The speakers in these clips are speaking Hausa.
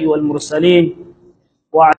الأنبياء والمرسلين وعلى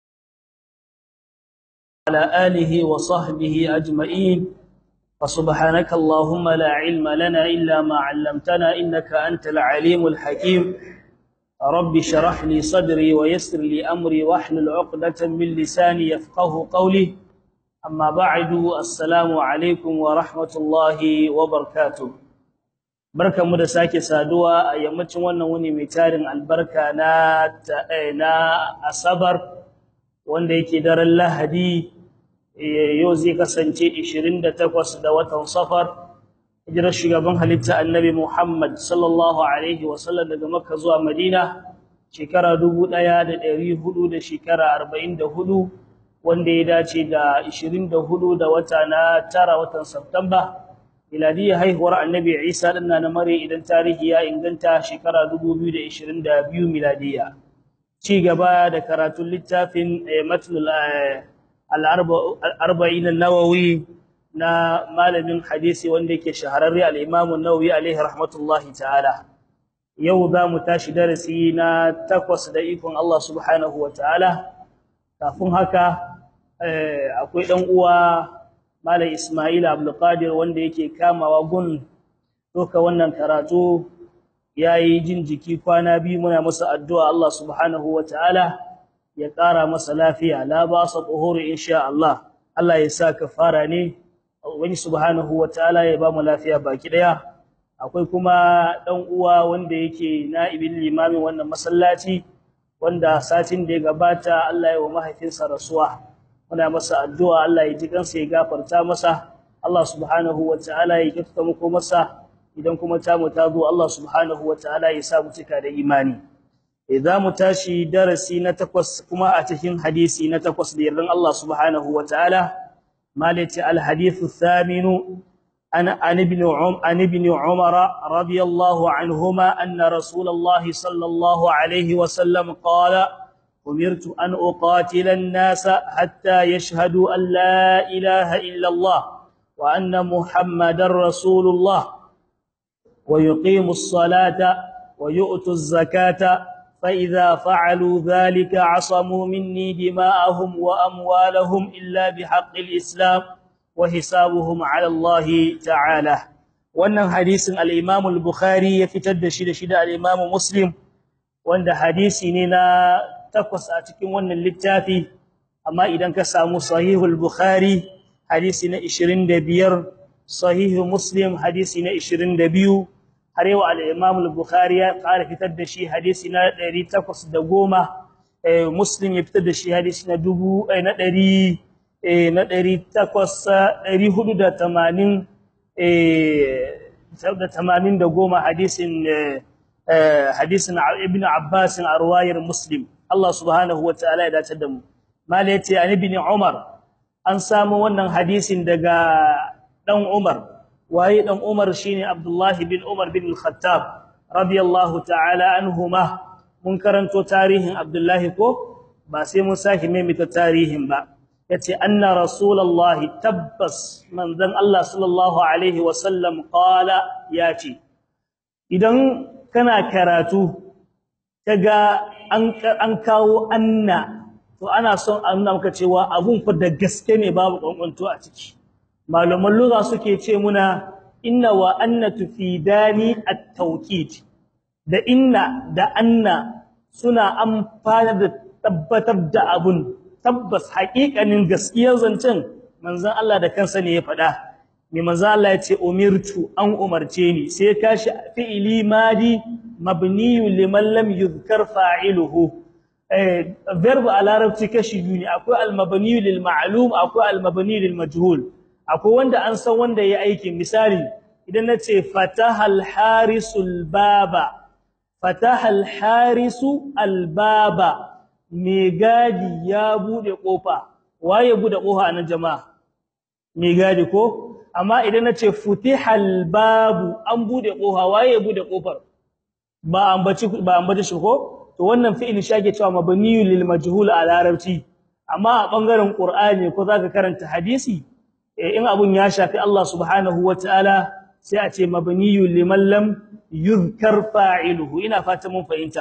آله وصحبه أجمعين فسبحانك اللهم لا علم لنا إلا ما علمتنا إنك أنت العليم الحكيم رب شرح لي صدري ويسر لي أمري واحلل عقدة من لساني يفقه قولي أما بعد السلام عليكم ورحمة الله وبركاته barka mu da sake saduwa a yammacin wannan wuni mai tarin albarka na na asabar wanda yake daren lahadi yau zai kasance 28 da watan safar hijirar shugaban halitta annabi Muhammad sallallahu alaihi wasallam daga Makka zuwa Madina shekara 1400 da shekara 44 wanda ya dace da 24 da wata na tara watan Satumba miladiyya haihuwar annabi Isa dinna na mare idan tarihi ya inganta shekara 2022 miladiyya ci gaba da karatun littafin matnul al-arba'in an-nawawi na malamin hadisi wanda yake shahararre al-Imam an-Nawawi alaihi rahmatullahi ta'ala yau za mu tashi darasi na takwas da ikon Allah subhanahu wa ta'ala kafin haka akwai dan uwa Malam Ismail Abdul Qadir wanda yake kamawa gun doka wannan karatu yayi jin jiki kwana biyu muna masa addu'a Allah subhanahu wa ta'ala ya ƙara masa lafiya la ba sa tuhuri insha Allah Allah ya sa kafara ne wani subhanahu wataala ya ba mu lafiya baki daya akwai kuma dan uwa wanda yake na'ibin limamin wannan masallaci wanda satin da ya gabata Allah ya wa mahaifinsa rasuwa muna masa addu'a Allah ya ji kansa ya gafarta masa Allah subhanahu wataala ya kyautata muku masa idan kuma ta mu ta zo Allah subhanahu wataala ya sa mu cika da imani idza mu tashi darasi na takwas kuma a cikin hadisi na takwas da yardan Allah subhanahu wataala مالك الحديث الثامن عن عن ابن عم عن ابن عمر رضي الله عنهما أن رسول الله صلى الله عليه وسلم قال أمرت أن أقاتل الناس حتى يشهدوا أن لا إله إلا الله وأن محمد رسول الله ويقيموا الصلاة ويؤتوا الزكاة فإذا فعلوا ذلك عصموا مني دماءهم وأموالهم إلا بحق الإسلام وحسابهم على الله تعالى wannan hadisin al-Imam al-Bukhari ya fitar da shi da shi da al-Imam Muslim wanda hadisi ne na takwas a cikin wannan littafi amma idan ka samu sahihul Bukhari hadisi na 25 sahihu Muslim hadisi na 22 har yau al-Imam al-Bukhari ya ƙara fitar da shi hadisi na 810 eh Muslim ya fitar da shi hadisi na 1000 na 100 na 480 eh da 80 da goma hadisin hadisin Ibn Abbas a ruwayar Muslim Allah subhanahu wataala ya dace da mu mala yace an ibn Umar an samu wannan hadisin daga dan Umar waye dan Umar shine Abdullah bin Umar bin Al-Khattab radiyallahu ta'ala anhuma mun karanto tarihin Abdullah ko ba sai mun saki maimaita tarihin ba yace anna rasulullah tabbas manzon Allah sallallahu alaihi wasallam qala yace idan kana karatu kaga an an kawo anna to ana son a nuna maka cewa abun fa da gaske ne babu kwankwanto a ciki malaman lugha suke ce muna inna wa anna tufidani at-tawkid da inna da anna suna amfana da tabbatar da abun tabbas haƙiƙanin gaskiyar zancen manzon Allah da kansa ne ya faɗa me manzon Allah ya ce umirtu an umarce ni sai kashi fi'ili madi mabniyu liman lam yuzkar fa'iluhu eh verb a larabci kashi biyu ne akwai al-mabniyu lil ma'lum akwai al-mabniyu lil majhul akwai wanda an san wanda yayi aikin misali idan nace fatahal harisul baba fatahal harisu albaba me gadi ya bude kofa waye bude kofa anan jama'a me gadi ko amma idan nace futihal babu an bude kofa waye bude kofar ba ambaci ba ambaci shi ko to wannan fi'il shage cewa mabniyul lil majhul a larabci amma a bangaren qur'ani ko zaka karanta hadisi in abun ya shafi Allah subhanahu wataala sai a ce mabniyul liman lam yuzkar fa'iluhu ina fata mun fahimta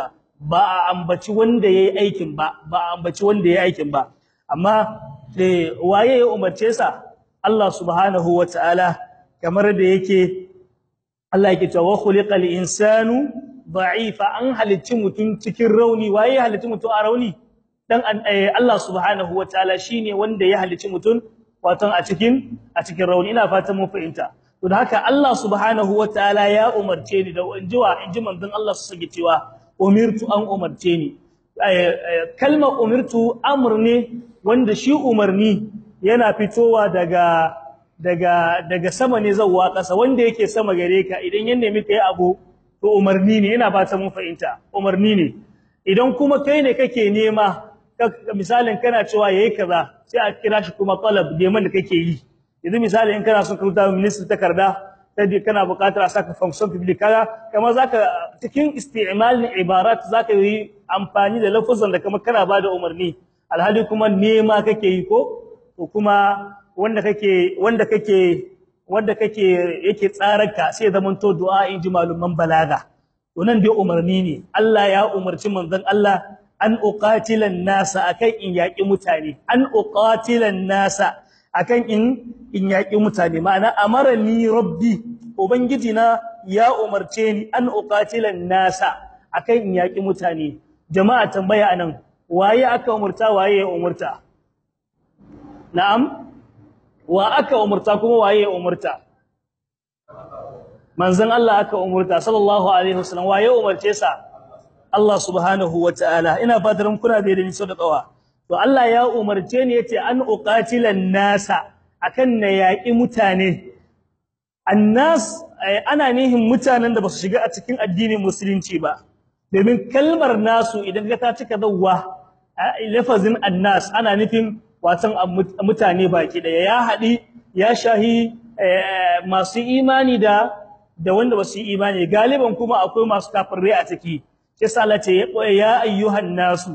ba a ambaci wanda yayi aikin ba ba a ambaci wanda yayi aikin ba amma da waye ya umarce sa Allah subhanahu wataala kamar da yake Allah yake cewa khuliqal insanu da'ifa an halicci mutum cikin rauni waye halicci mutum a rauni dan Allah subhanahu wataala shine wanda ya halicci mutum wato a cikin a cikin rauni ina fatan mun fahimta to da haka Allah subhanahu wataala ya umarce ni da injiwa inji manzon Allah su sage cewa umirtu an umarce ni kalmar umirtu amr ne wanda shi umarni yana fitowa daga daga daga sama ne zawwa kasa wanda yake sama gare ka idan ya nemi kai abu to umarni ne yana fata mun fahimta umarni ne idan kuma kai ne kake nema misalin kana cewa yayi kaza sai a kira shi kuma talab neman da kake yi yanzu misali in kana son ka rubuta ministry takarda sai kana buƙatar a saka function public kaga kamar zaka cikin isti'malin ibarat zaka yi amfani da lafazan da kamar kana bada umarni alhali kuma nema kake yi ko to kuma wanda kake wanda kake wanda kake yake tsararka sai zaman to du'a in ji maluman balaga to nan dai umarni ne Allah ya umarci manzon Allah an uqatilan nasa akan in yaki mutane an uqatilan nasa akan in in yaki mutane ma'ana amarani rabbi ubangiji na ya umarce ni an uqatilan nasa akan in yaki mutane jama'a tambaya anan waye aka umurta waye ya umurta na'am wa aka umurta kuma waye ya umurta manzon Allah aka umurta sallallahu alaihi wasallam waye umarce sa Allah subhanahu wataala ina fatan kuna da ni so da tsawa to Allah ya umarce ni yace an uqatilan nasa akan na yaki mutane annas ana nihin mutanen da basu shiga a cikin addinin musulunci ba domin kalmar nasu idan ka ta cika zawwa lafazin annas ana nufin watan mutane baki daya ya hadi ya shahi masu imani da da wanda basu yi imani galiban kuma akwai masu kafirai a ciki sai Allah ce ya ayyuhan nasu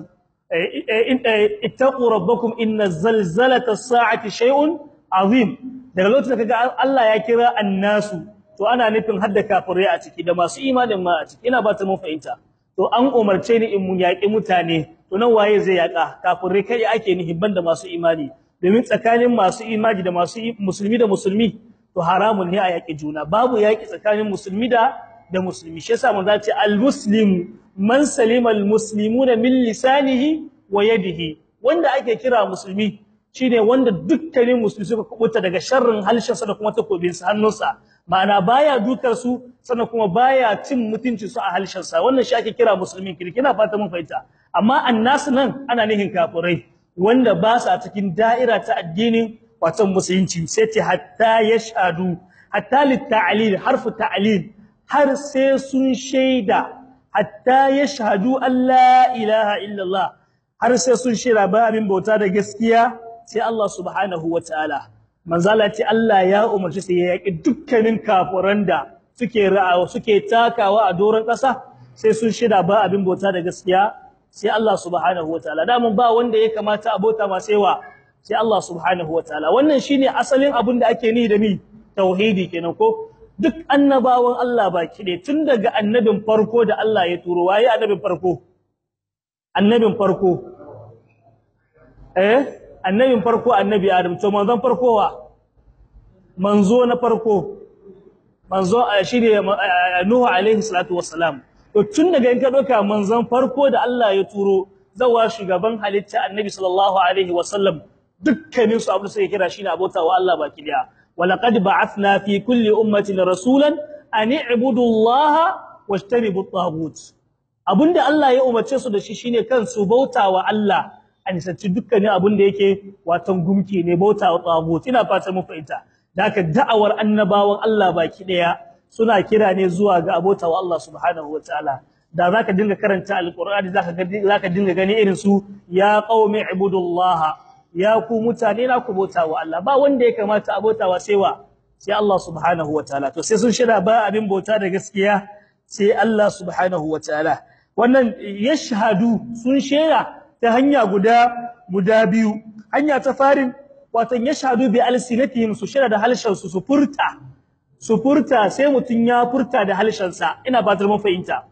ittaqu rabbakum inna zalzalata as-sa'ati shay'un azim daga lokacin da kaga Allah ya kira annasu to ana nufin hadda kafirai a ciki da masu imanin ma a ciki ina ba ta mun fahimta to an umarce ni in mun yaki mutane to nan waye zai yaka kafirai kai ake ni hibban da masu imani domin tsakanin masu imani da masu musulmi da musulmi to haramun ne a yaki juna babu yaki tsakanin musulmi da da musulmi shi yasa mun zace al-muslim man salima al-muslimuna min lisanihi wa yadihi wanda ake kira musulmi shine wanda dukkanin musulmi suka kubuta daga sharrin halshinsa da kuma takobinsa hannunsa ma'ana baya dukar su sannan kuma baya cin mutunci su a halshinsa wannan shi ake kira musulmin kirki ina fata mun fahimta amma annas nan ana nihin kafirai wanda ba sa cikin da'ira ta addinin wato musulunci sai ce hatta yashhadu hatta litta'lil harfu ta'lil har sai sun shaida hatta yashhadu an la ilaha illallah har sai sun shaida ba abin bauta da gaskiya sai Allah subhanahu wataala manzala ce Allah ya umarci sai ya yaki dukkanin kafiran da suke ra'awa suke takawa a doron ƙasa sai sun shaida ba abin bauta da gaskiya sai Allah subhanahu wataala damun ba wanda ya kamata a bauta ma sai wa sai Allah subhanahu wataala wannan shine asalin abin da ake ni da mi tauhidi kenan ko duk annabawan Allah baki ne tun daga annabin farko da Allah ya turo waye annabin farko annabin farko eh annabin farko annabi Adam to manzon farko wa manzo na farko manzo shine Nuhu alaihi salatu wassalam to tun daga in ka doka manzon farko da Allah ya turo zawa shugaban halitta annabi sallallahu alaihi wasallam dukkanin su abu sai kira shine abota wa Allah baki daya walaqad ba'athna fi kulli ummatin rasulan an i'budu Allah wajtanibu at-taghut abinda Allah ya umarce su da shi shine kan su bauta wa Allah a nisanci dukkanin abin da yake watan gumki ne bauta wa tagut ina fata mu fahimta haka da'awar annabawan Allah baki daya suna kira ne zuwa ga abota wa Allah subhanahu wataala da zaka dinga karanta alqur'ani zaka ga zaka dinga gani irin su ya qaumi ibudullah ya ku mutane na ku bauta wa Allah ba wanda ya kamata a bauta wa sai wa sai Allah subhanahu wataala to sai sun shira ba abin bauta da gaskiya sai Allah subhanahu wataala wannan yashhadu sun shera ta hanya guda guda biyu hanya ta farin watan yashhadu bi alsinatihim su shira da halshen su su furta su furta sai mutun ya furta da halshen sa ina ba mun fahimta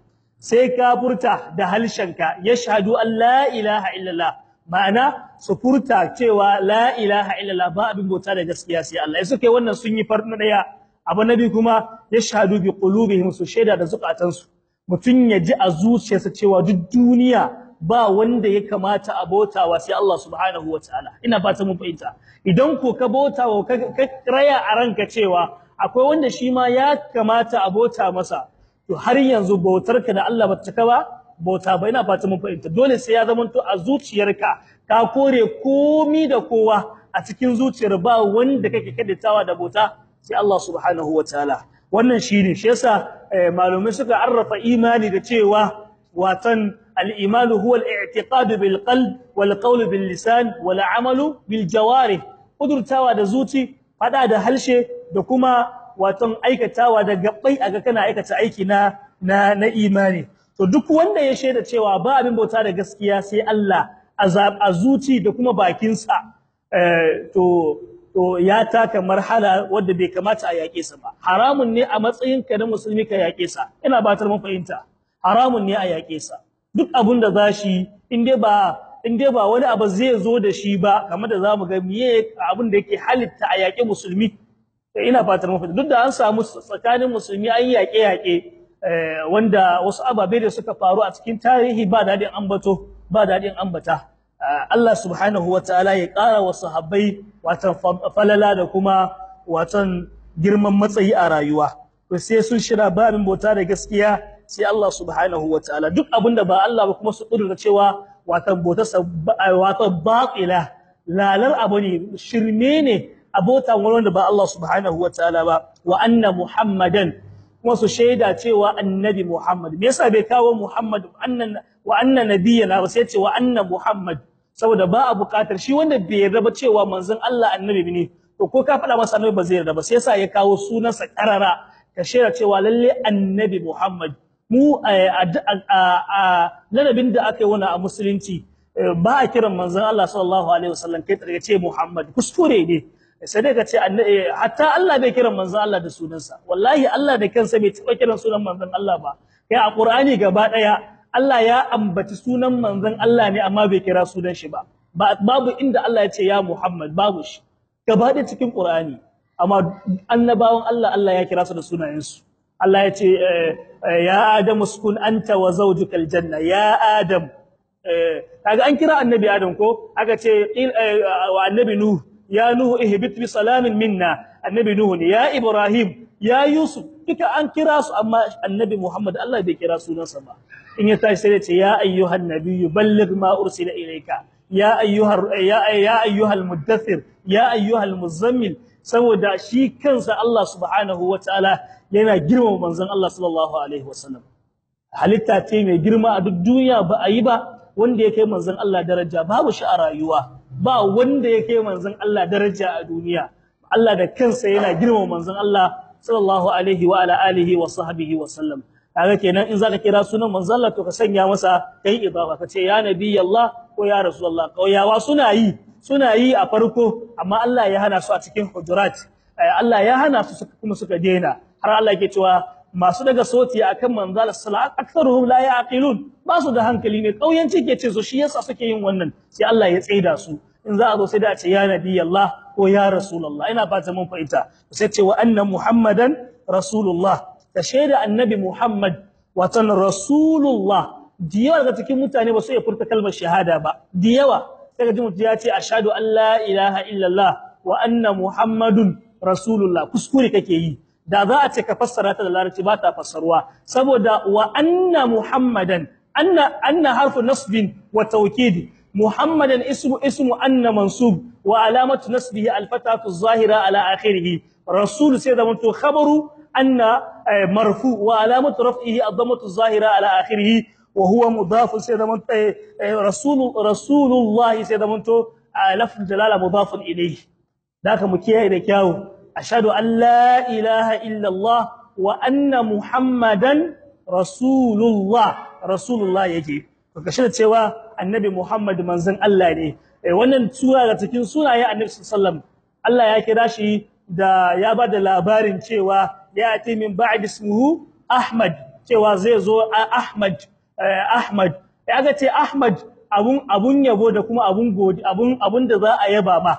sai ka furta da halshenka yashhadu an la ilaha illallah ma'ana su furta cewa la ilaha illallah ba abin bauta da gaskiya sai Allah sai suke wannan sun yi farna daya abu nabi kuma yashhadu bi qulubihim su shaida da zukatansu mutun ya ji a zuciyarsa cewa duk duniya ba wanda ya kamata a bautawa sai Allah subhanahu wataala ina fata mun fahimta idan ko ka bautawa ka raya a ranka cewa akwai wanda shi ma ya kamata a bauta masa to har yanzu bautarka da Allah ba ta cika ba bauta ba ina fata mun fahimta dole sai ya zamanto a zuciyarka ka kore komi da kowa a cikin zuciyar ba wanda kake kaddatawa da bauta sai Allah subhanahu wataala wannan shine shi yasa malumai suka arrafa imani da cewa watan al-iman huwa al-i'tiqad bil qalb wal qawl bil lisan wal amal bil jawarih kudurtawa da zuci fada da halshe da kuma watan aikatawa da gabbai aga kana aikata aiki na na, na imani to duk wanda ya shaida cewa ba abin bauta da gaskiya sai Allah a zuci da kuma bakinsa to to ya taka marhala wanda bai kamata a yake sa ba haramun ne a matsayin ka na musulmi ka yake sa ina batar mun fahimta haramun ne a yake sa duk abun da zashi in dai ba in dai ba wani abu zai zo da shi ba kamar da zamu ga miye abun da yake halitta a yake musulmi ina fatar mun fahimta duk da an samu tsakanin musulmi an yake yake wanda wasu ababe da suka faru a cikin tarihi ba dadin ambato ba dadin ambata Allah subhanahu wataala ya ƙara wa sahabbai watan falala da kuma watan girman matsayi a rayuwa to sai sun shira babin bauta da gaskiya sai Allah subhanahu wataala duk abinda ba Allah ba kuma su kudurta cewa watan bauta watan batila lalar abu ne shirme ne abota wanda ba Allah subhanahu wataala ba wa anna muhammadan kuma su shaida cewa annabi muhammad me yasa bai kawo muhammad annan wa anna nabiyana ba sai ce wa anna muhammad saboda ba a bukatar shi wanda bai yarda ba cewa manzon Allah annabi ne to ko ka faɗa masa annabi ba zai yarda ba sai yasa ya kawo sunansa karara ka shaida cewa lalle annabi muhammad mu a ladabin da aka yi wani a musulunci ba a kiran manzon Allah sallallahu alaihi wasallam kai tare ce muhammad kuskure ne sai dai ka ce hatta Allah bai kiran manzon Allah da sunansa wallahi Allah da kansa bai taba kiran sunan manzon Allah ba kai a Qur'ani gaba daya Allah ya ambaci sunan manzon Allah ne amma bai kira sunan shi ba babu inda Allah ya ce ya Muhammad babu shi gaba da cikin Qur'ani amma annabawan Allah Allah ya kira su da sunayensu Allah ya ce ya Adam uskun anta wa zawjukal janna ya Adam kaga an kira annabi Adam ko aka ce wa annabi Nuh ya nuhu ihbit bi salamin minna annabi nuhu ne ya ibrahim ya yusuf duka an kira su amma annabi muhammad Allah bai kira sunansa ba in ya tashi sai ya ce ya ayyuhan nabiyyu balligh ma ursila ilayka ya ayyuhar ya ya ayyuhal muddathir ya ayyuhal muzammil saboda shi kansa Allah subhanahu wataala yana girmama manzon Allah sallallahu alaihi wasallam halitta ce mai girma a duk duniya ba a yi ba wanda ya kai manzon Allah daraja babu shi a rayuwa ba wanda ya kai manzon Allah daraja a duniya Allah da kansa yana girmama manzon Allah sallallahu alaihi wa ala alihi wa sahbihi wa sallam kaga kenan in zaka kira sunan manzon Allah to ka sanya masa kai idafa ka ce ya nabi Allah ko ya rasulullah kauyawa suna yi suna yi a farko amma Allah ya hana su a cikin hujurat Allah ya hana su kuma suka daina har Allah yake cewa masu daga soti akan manzal sallallahu aktharuhum la yaqilun ba su da hankali ne kauyanci ke ce su shi yasa suke yin wannan sai Allah ya tsaida su in za a zo sai da ce ya nabi Allah ko ya rasulullah ina fata mun fahimta sai ce wa anna muhammadan rasulullah ta shaida annabi muhammad watan rasulullah diyawa daga cikin mutane ba su iya furta kalmar shahada ba diyawa sai ji mutum ya ce ashhadu an la ilaha illallah wa anna muhammadun rasulullah kuskure kake yi da za a ce ka fassara ta da larabci ba ta fassarwa saboda wa anna muhammadan anna anna harfu nasbin wa tawkid muhammadan ismu ismu anna mansub wa alamatu nasbihi alfatatu zahira ala akhirih rasul sai da mutu khabaru anna marfu wa alamatu raf'ihi ad-dammatu zahira ala akhirih wa huwa mudaf sai da mutu rasul rasulullah sai da mutu lafz jalala mudaf ilayhi daka mu kiyaye da kyawu ashhadu an la ilaha illa Allah wa anna muhammadan rasulullah rasulullah yake to kashi da cewa annabi muhammad manzon Allah ne wannan sura ga cikin sunayen annabi sallallahu Allah ya kira shi da ya bada labarin cewa ya ati min ba'd ismuhu ahmad cewa zai zo Ahmad Ahmad ya ga ce Ahmad abun abun yabo da kuma abun gode abun abun da za a yaba ma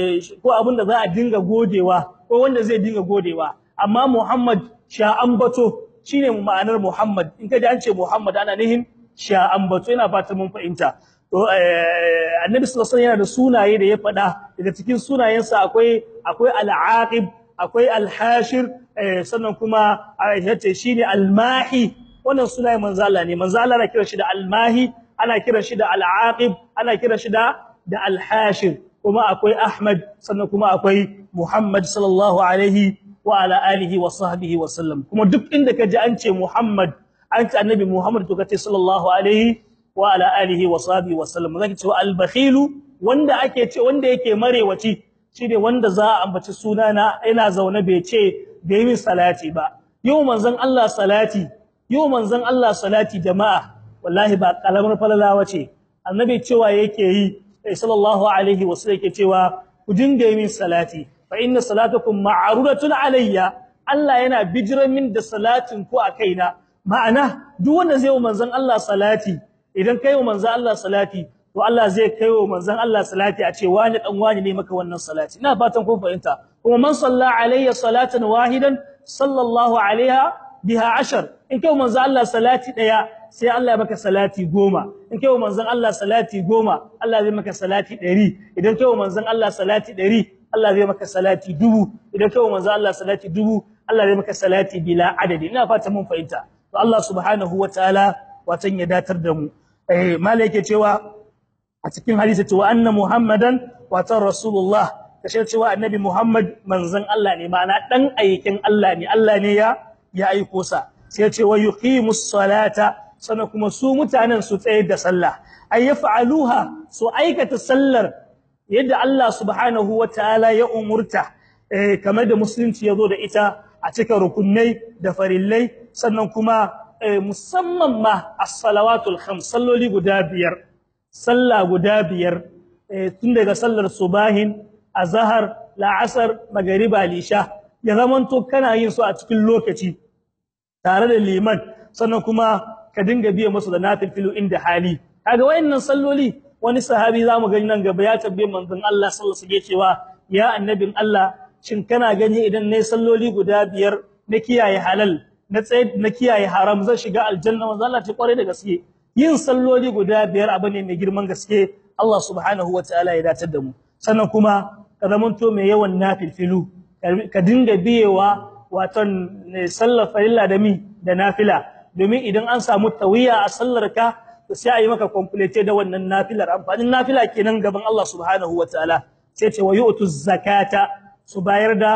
ko abun da za a dinga godewa ko wanda zai dinga godewa amma Muhammad sha ambato shine ma'anar Muhammad in ka ji an ce Muhammad ana nihin sha ambato ina fatan mun fahimta to annabi sallallahu alaihi yana da sunaye da ya faɗa daga cikin sunayensa akwai akwai al-aqib akwai al-hashir sannan kuma yace shine al-mahi wannan sunaye manzo Allah ne manzo Allah ana kiran shi da al-mahi ana kiran shi da al-aqib ana kiran shi da da al-hashir kuma akwai Ahmad sannan kuma akwai Muhammad sallallahu alaihi wa ala alihi wa sahbihi wa sallam kuma duk inda kaji an ce Muhammad an ce annabi Muhammad to kace sallallahu alaihi wa ala alihi wa sahbihi wa sallam zaki ce al-bakhil wanda ake ce wanda yake marewaci shine wanda za a ambaci sunana ina zaune bai ce bai min salati ba yau manzon Allah salati yau manzon Allah salati jama'a wallahi ba kalamar falalawa ce annabi cewa yake yi sallallahu alaihi wa sallam yake cewa ku dinga min salati fa inna salatakum ma'rudatun alayya Allah yana bijiran min da salatin ku a kaina ma'ana duk wanda zai yi manzon Allah salati idan kai wa manzon Allah salati to Allah zai kai wa manzon Allah salati a ce wani dan wani ne maka wannan salati ina fatan kun fahimta kuma man salla alayya salatan wahidan sallallahu alaiha biha ashar in kai wa manzon Allah salati daya sai Allah ya maka salati goma in kai wa manzon Allah salati goma Allah zai maka salati ɗari idan kai wa manzon Allah salati ɗari Allah zai maka salati dubu idan kai wa manzon Allah salati dubu Allah zai maka salati bila adadi ina fatan mun fahimta to Allah subhanahu wataala watan ya datar da mu eh malai yake cewa a cikin hadisi cewa anna muhammadan watan rasulullah kashe cewa annabi muhammad manzon Allah ne ma'ana dan aikin Allah ne Allah ne ya ya aiko sa sai ya ce wa yuqimus salata sana kuma su mutanen su tsaye da sallah ay yaf'aluha su aikata sallar yadda Allah subhanahu wataala ya umurta eh kamar da musulunci yazo da ita a cikin rukunai da farillai sannan kuma musamman ma as-salawatul khams salloli guda biyar sallah guda biyar tun daga sallar subahin azhar la'asar magriba lisha ya zamanto kana yin su a cikin lokaci tare da liman sannan kuma ka dinga biye musu da nafilu inda hali kaga wayannan salloli wani sahabi zamu gani nan gaba ya tabbe manzon Allah sallallahu alaihi cewa ya annabin Allah shin kana gani idan nayi salloli guda biyar na kiyaye halal na tsaye na kiyaye haram zan shiga aljanna manzo Allah ta kware da gaske yin salloli guda biyar abu ne mai girman gaske Allah subhanahu wataala ya datar da mu sannan kuma ka zamanto mai yawan nafilfilu ka dinga biyewa waton sallar farilla da mi da nafila domin idan an samu tawiya a sallar ka to sai a yi maka complete da wannan nafilar amfanin nafila kenan gaban Allah subhanahu wataala sai ce wa yu'tu zakata su bayar da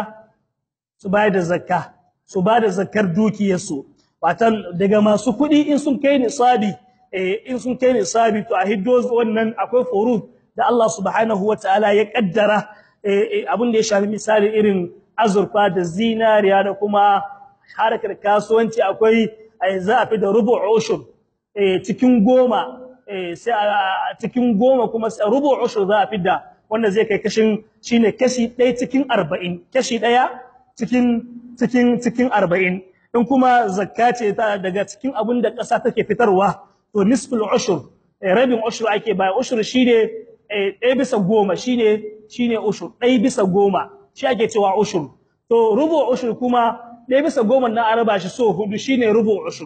su bayar da zakka su ba da zakar dukiyarsu watan daga masu kuɗi in sun kai nisabi eh in sun kai nisabi to a hiddo wannan akwai furud da Allah subhanahu wataala ya kaddara eh abin da ya shafi misali irin azurfa da zinariya da kuma harkar kasuwanci akwai za a fi da rubu ushur eh cikin goma eh sai a cikin goma kuma rubu ushur za a fi da wanda zai kai kashin shine kashi 1 cikin 40 kashi 1 cikin cikin cikin 40 in kuma zakka ce ta daga cikin abin da ƙasa take fitarwa to nisful ushur rabin ushur ake ba ushur shine ɗaya bisa goma shine shine ushur ɗaya bisa goma shi ake cewa ushur to rubu ushur kuma ɗaya bisa goma na araba shi so hudu shine rubu ushur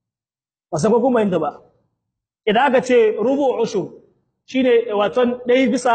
ba sai ko kuma inda ba idan aka ce rubu ushur shine waton ɗaya bisa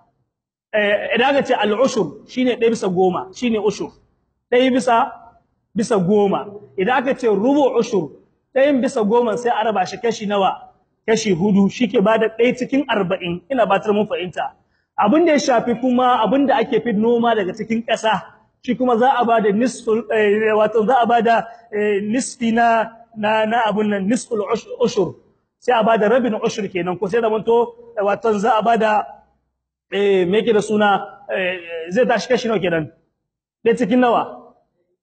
idan aka ce al-ushur shine ɗaya bisa goma shine ushur ɗaya bisa bisa goma idan aka ce rubu ushur ɗayan bisa goma sai a raba shi kashi nawa kashi hudu shike bada ɗaya cikin arba'in ina batar mun fahimta abin da ya shafi kuma abin da ake fi noma daga cikin ƙasa shi kuma za a bada nisful wato za a bada nisfi na na na abun nan nisful ushur sai a bada rabin ushur kenan ko sai da manto wato za a bada eh me yake da suna zai tashi kashi nawa kenan ɗaya cikin nawa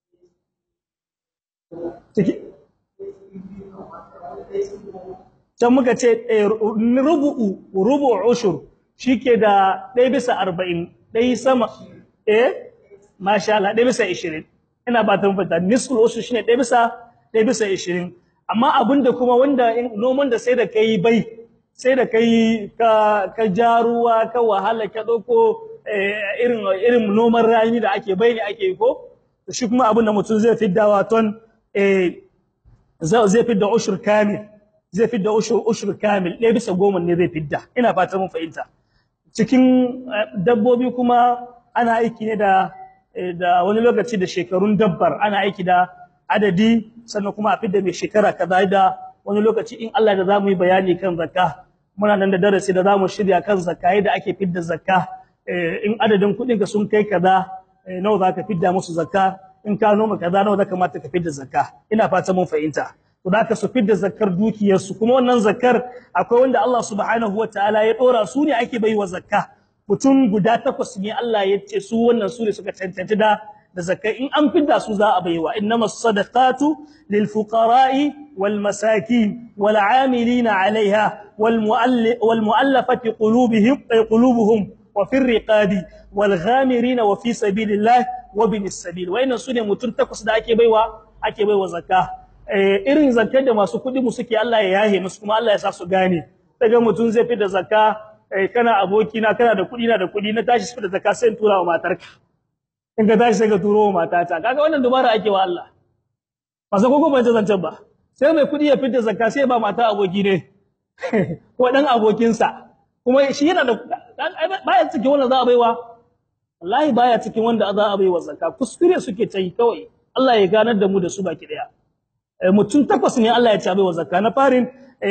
can muka ce rubu'u rubu'u ushur shike da 1 bisa 40 dai sama eh masha Allah 1 bisa 20 ina ba ta fata nisful ushur shine 1 bisa 1 bisa 20 amma abinda kuma wanda noman da sai da kai bai sai da kai ka ka jaruwa ka wahala ka dauko irin irin noman rani da ake bai ne ake ko shi kuma abinda mutum zai fidda waton eh zai fidda ushur kamil zai fidda ushur ushur kamil ɗaya bisa goma ne zai fidda ina fata mun fahimta cikin dabbobi kuma ana aiki ne da da wani lokaci da shekarun dabbar ana aiki da adadi sannan kuma a fidda mai shekara kaza da wani lokaci in Allah da zamu yi bayani kan zakka muna nan da darasi da zamu shirya kan zakka yadda ake fidda zakka in adadin kuɗin ka sun kai kaza nawa zaka fidda musu zakka in ka noma kaza nawa zaka mata ka fidda zakka ina fata mun fahimta to da ka su fidda zakkar dukiyarsu kuma wannan zakkar akwai wanda Allah subhanahu wataala ya dora su ne ake baiwa zakka mutum guda takwas ne Allah ya ce su wannan su ne suka cancanci da da zakka in an fidda su za a baiwa innamas sadaqatu lil fuqara'i wal masakin wal 'amilina 'alayha wal wal mu'allafati qulubihim qulubuhum wa fir riqabi wal ghamirina wa fi sabilillah wa binis sabil wayannan su ne mutum takwas da ake baiwa ake baiwa zakka irin zakkar da masu kuɗi mu suke Allah ya yahe musu kuma Allah ya sa su gane daga mutum zai fi da zakka kana aboki na kana da kuɗi na da kuɗi na tashi fi da zakka sai in tura wa matarka in ka tashi sai ka turo wa matata kaga wannan dubara ake wa Allah ba sai kogo ban zancen ba sai mai kuɗi ya fi da zakka sai ba mata aboki ne ko dan abokinsa kuma shi yana da baya cikin wanda za a baiwa wallahi baya cikin wanda za a baiwa zakka kuskure suke ta yi kawai Allah ya ganar da mu da su baki daya mutum takwas ne Allah ya ci abai wa zakka na farin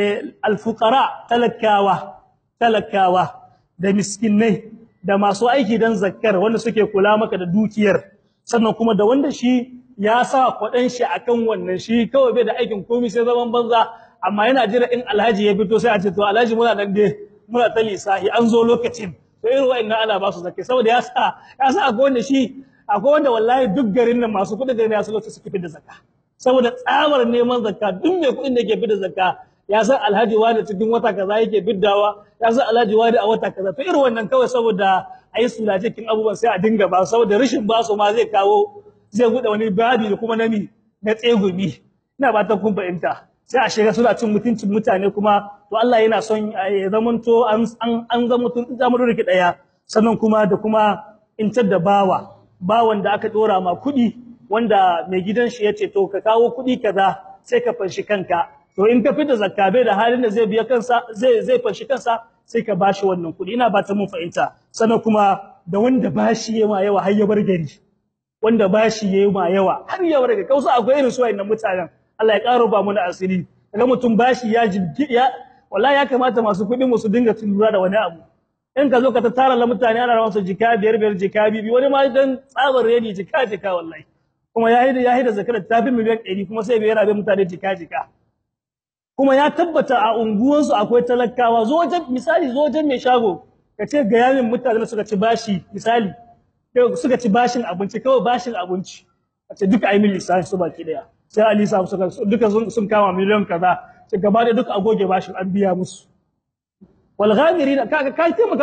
alfuqara talakawa talakawa da miskinai da masu aiki dan zakkar wanda suke kula maka da dukiyar sannan kuma da wanda shi ya sa kwadan shi akan wannan shi kawai bai da aikin komai sai zaman banza amma yana jira in alhaji ya fito sai a ce to alhaji muna nan dai muna ta lisahi an zo lokacin to irin wa'annan ana ba su zakkai saboda ya sa ya sa akwai wanda shi akwai wanda wallahi duk garin nan masu kudin garin ya su lokacin suke fi da zakka saboda tsabar neman zakka duk mai kuɗin da yake fidda zakka ya san alhaji wani cikin wata kaza yake fiddawa ya san alhaji wani a wata kaza to irin wannan kawai saboda ayi sula cikin abubuwan sai a dinga ba saboda rashin ba su ma zai kawo zai buɗe wani babi da kuma nami na tsegumi ina ba ta kun fahimta sai a shiga suna cin mutuncin mutane kuma to Allah yana son ya zamanto an an an zama tun zamanin riki daya sannan kuma da kuma intar da bawa bawan da aka dora ma kuɗi wanda mai gidan shi yace to ka kawo kuɗi kaza sai ka fanshi kanka to in ka fita zakka bai da halin da zai biya kansa zai zai fanshi kansa sai ka bashi wannan kuɗi ina ba ta mun fahimta sannan kuma da wanda bashi yayi yawa har ya bar gari wanda bashi yayi ma yawa har ya bar gari kausa akwai irin su wayannan mutanen Allah ya karo ba mu na asiri kaga mutum bashi ya jibgi ya wallahi ya kamata masu kuɗin mu su dinga tunura da wani abu in ka zo ka ta tara la mutane ana rawan su jika biyar biyar jika bibi wani ma dan tsabar redi jika jika wallahi kuma ya yi ya yi da zakarar ta fi miliyan 100 kuma sai bai rabe mutane jika jika kuma ya tabbata a unguwansu akwai talakawa zo wajen misali zo wajen mai shago ka ce ga yamin mutane suka ci bashi misali suka ci bashin abinci kawai bashin abinci a ce duka ayi min lissafi su baki daya sai ali sa suka duka sun kama miliyan kaza sai gaba da duka agoge bashin an biya musu wal ghamirina kaga kai taimaka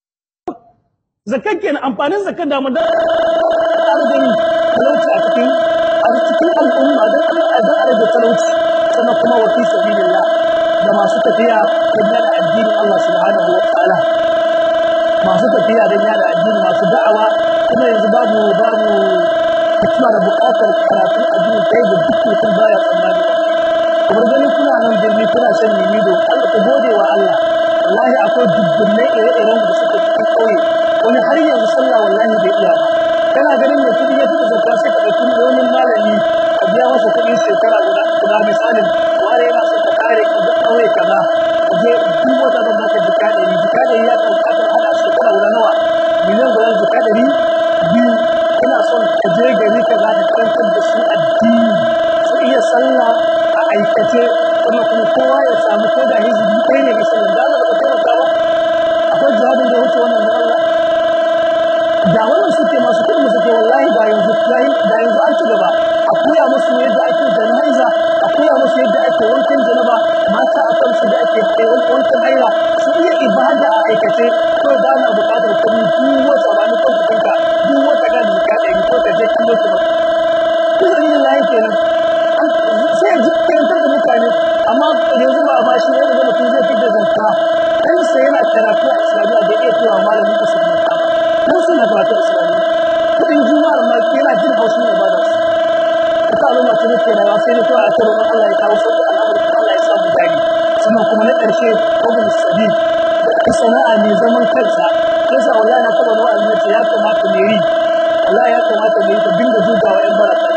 zakkan kenan amfanin zakkan da mu da gani talauci a cikin a cikin al'umma dan Allah da rage talauci sannan kuma wa fi sabilillah da masu tafiya don yada addinin Allah subhanahu wa ta'ala masu tafiya don yada addini masu da'awa kuma yanzu babu babu kuma da buƙatar karatun addini kai da duk mutum baya tsammani kamar ganin kuna nan birni kuna shan limido Allah ku gode wa Allah wallahi akwai dubbunai ire-iren da suke cikin ƙauye wani har yanzu sallah wallahi bai iya ba kana ganin mai kudi ya fi zakka sai ka ɗauki miliyoyin malami a biya masa kuɗin shekara guda guda misalin ware yana so ka kare ka ga ƙauye kaza ka je duk wata zan baka jika ɗari jika ɗari ya kan ƙasar hada shekara guda nawa miliyan guda jika ɗari biyu ina son ka je gari kaza da karantar da su addini su iya sallah a aikace kuma kuma kowa ya samu ko da hizbi ɗaya ne misalin da Allah ba ka taimaka ba akwai jawabin da ya wuce wannan na Allah da wannan suke masu kudin suke wallahi da yanzu da yanzu an ci gaba a koya musu yadda ake jana'iza a koya musu yadda ake wankan janaba mata a kansu da ake wankan haila su iya ibada a aikace ko da ana buƙatar kuɗi duk wata ba ni kansu kanka duk wata ga jika ɗari ko ka je kallo ki ba kusa ni lahi kenan sai ya jikantar da mutane amma yanzu ba ba shi ne da mutum zai fitar zakka dan sai yana karatu a islamiyya da iya tura malamin ka su zakka dan suna karatu a islamiyya kudin juma'ar ma yana jin haushin ibada su ta al'umma ce nake rayuwa sai ne kawai a karo Allah ya kawo sauƙi al'amari Allah ya samu gani sannan kuma na ƙarshe ibn sabil da sana'a ne zaman kansa yasa wallahi na taba wa'azi nace ya kamata ne ri wallahi ya kamata ne ta dinga jugawa yan baraka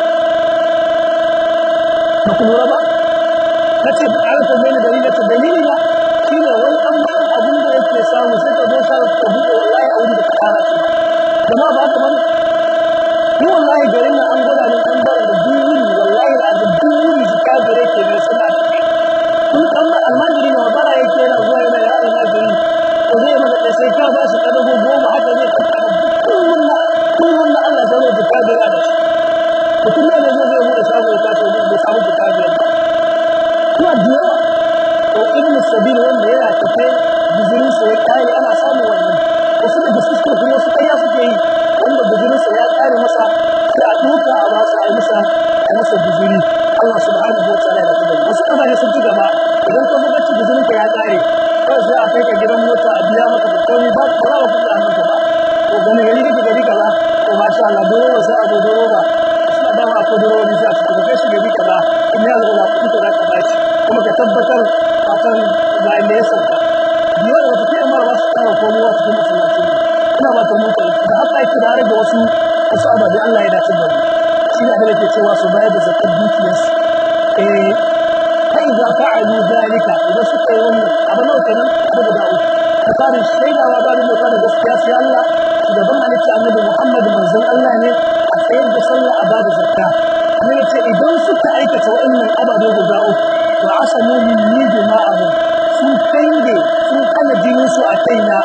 ba ku lura ba nace da an ta zai dalili nace dalili na shine wani an ba abin da yake samu sai ka zo sai ka buɗe wallahi a wuri da ka fara shi jama'a ba ka bane ni wallahi garin nan an gwada ni an bar da duwuri wallahi azab duwuri jika gare ke ne suna kun kan almajiri ne bara yake yana zuwa yana ya almajiri to zai maka da sai ka ba shi kadago goma haka zai ka kullum na kullum na Allah zai jika gare da shi mutum ne ne zai bude shago ya tashi bai samu jika gare ba kuma da yawa to ibn sabil wanda yana tafe bizirin sa ya kare ana samun wannan wasu da suke kuma wasu kaya suke yi wanda bizirinsa ya kare masa sai a duka a ba a yi masa a masa biziri Allah subhanahu wa ta'ala ya tabbata wasu kasashe sun ci gaba idan ka buga ci bizirin ka ya kare kai sai a kai ka gidan mota a biya maka da komai ba ba za ka kuɗa maka ba to gani gari kake gari kaza to masha Allah dole ba sai a zo dole ba suna dama akwai dole wani sai a cikin kai shi gari kaza in ya zo ba kuɗi ka za ka bashi kuma ka tabbatar fatan ga inda ya sauka biyar da wata kai mara ba su kama komai wa cikin masallaci ina ba ta muku da haka yake da rage wasu wasu ababe Allah ya dace da mu shi ne da yake cewa su bayar da zakar dukiyarsu eh fa idza fa'alu zalika idan suka yi wannan abu nawa kenan abu guda uku ka fara shaidawa ba da mota da gaskiya sai Allah shugaban halitta annabi Muhammad manzon Allah ne a tsayar da sallah a bada zakka annabi ce idan suka aikata wa'annan ababe guda uku wa asamu min nijma'ahum sun kange sun kana jinin su a kaina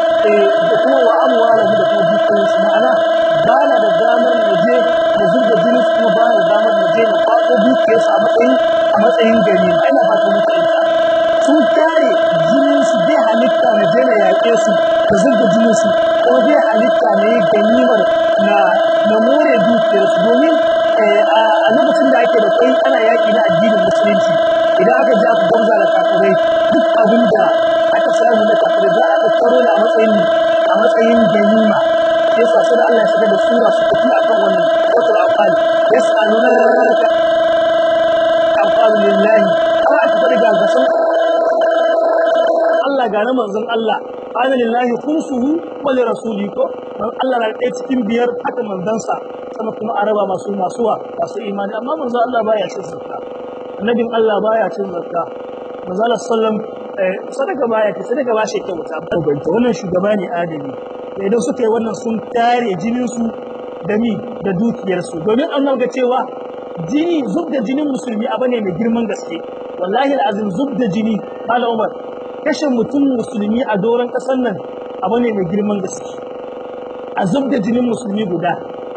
da kuma wa amwala da kuma dukkan su ma'ana ba na da damar na je na zuba jini su kuma ba na da damar na je na kwato dukiyar su a matsayin a matsayin gani ma ina ba ta muku ita sun kare jinin su bai halitta na je na yaƙe su da zuba jinin su ko bai halitta na yi ganimar na na more dukiyar su domin a lokacin da ake da kai ana yaƙi na addinin musulunci idan aka je aka gwamza da kafirai duk abin da aka samu na kafirai za a tattaro ne a matsayin a matsayin ganima yasa sai da Allah ya saka da sura su tafi akan wannan wata afal yas'aluna ka afal lillahi har aka fadi ga gasan Allah ga na manzon Allah qala lillahi khumsuhu wa li rasuli ko man Allah na ɗaya cikin biyar haka manzansa sama kuma araba masu masuwa masu imani amma manzon Allah baya cin zakka annabin Allah baya cin zakka manzon Allah sallam sadaka baya ce sadaka ba shi kyauta banta wannan shugaba ne adali da idan suka yi wannan sun tare jinin su da mi da dukiyar su domin an ga cewa jini zub da jinin musulmi abu ne mai girman gaske wallahi alazim zub da jini mala umar kashe mutum musulmi a doron kasar nan abu ne mai girman gaske a zub da jinin musulmi guda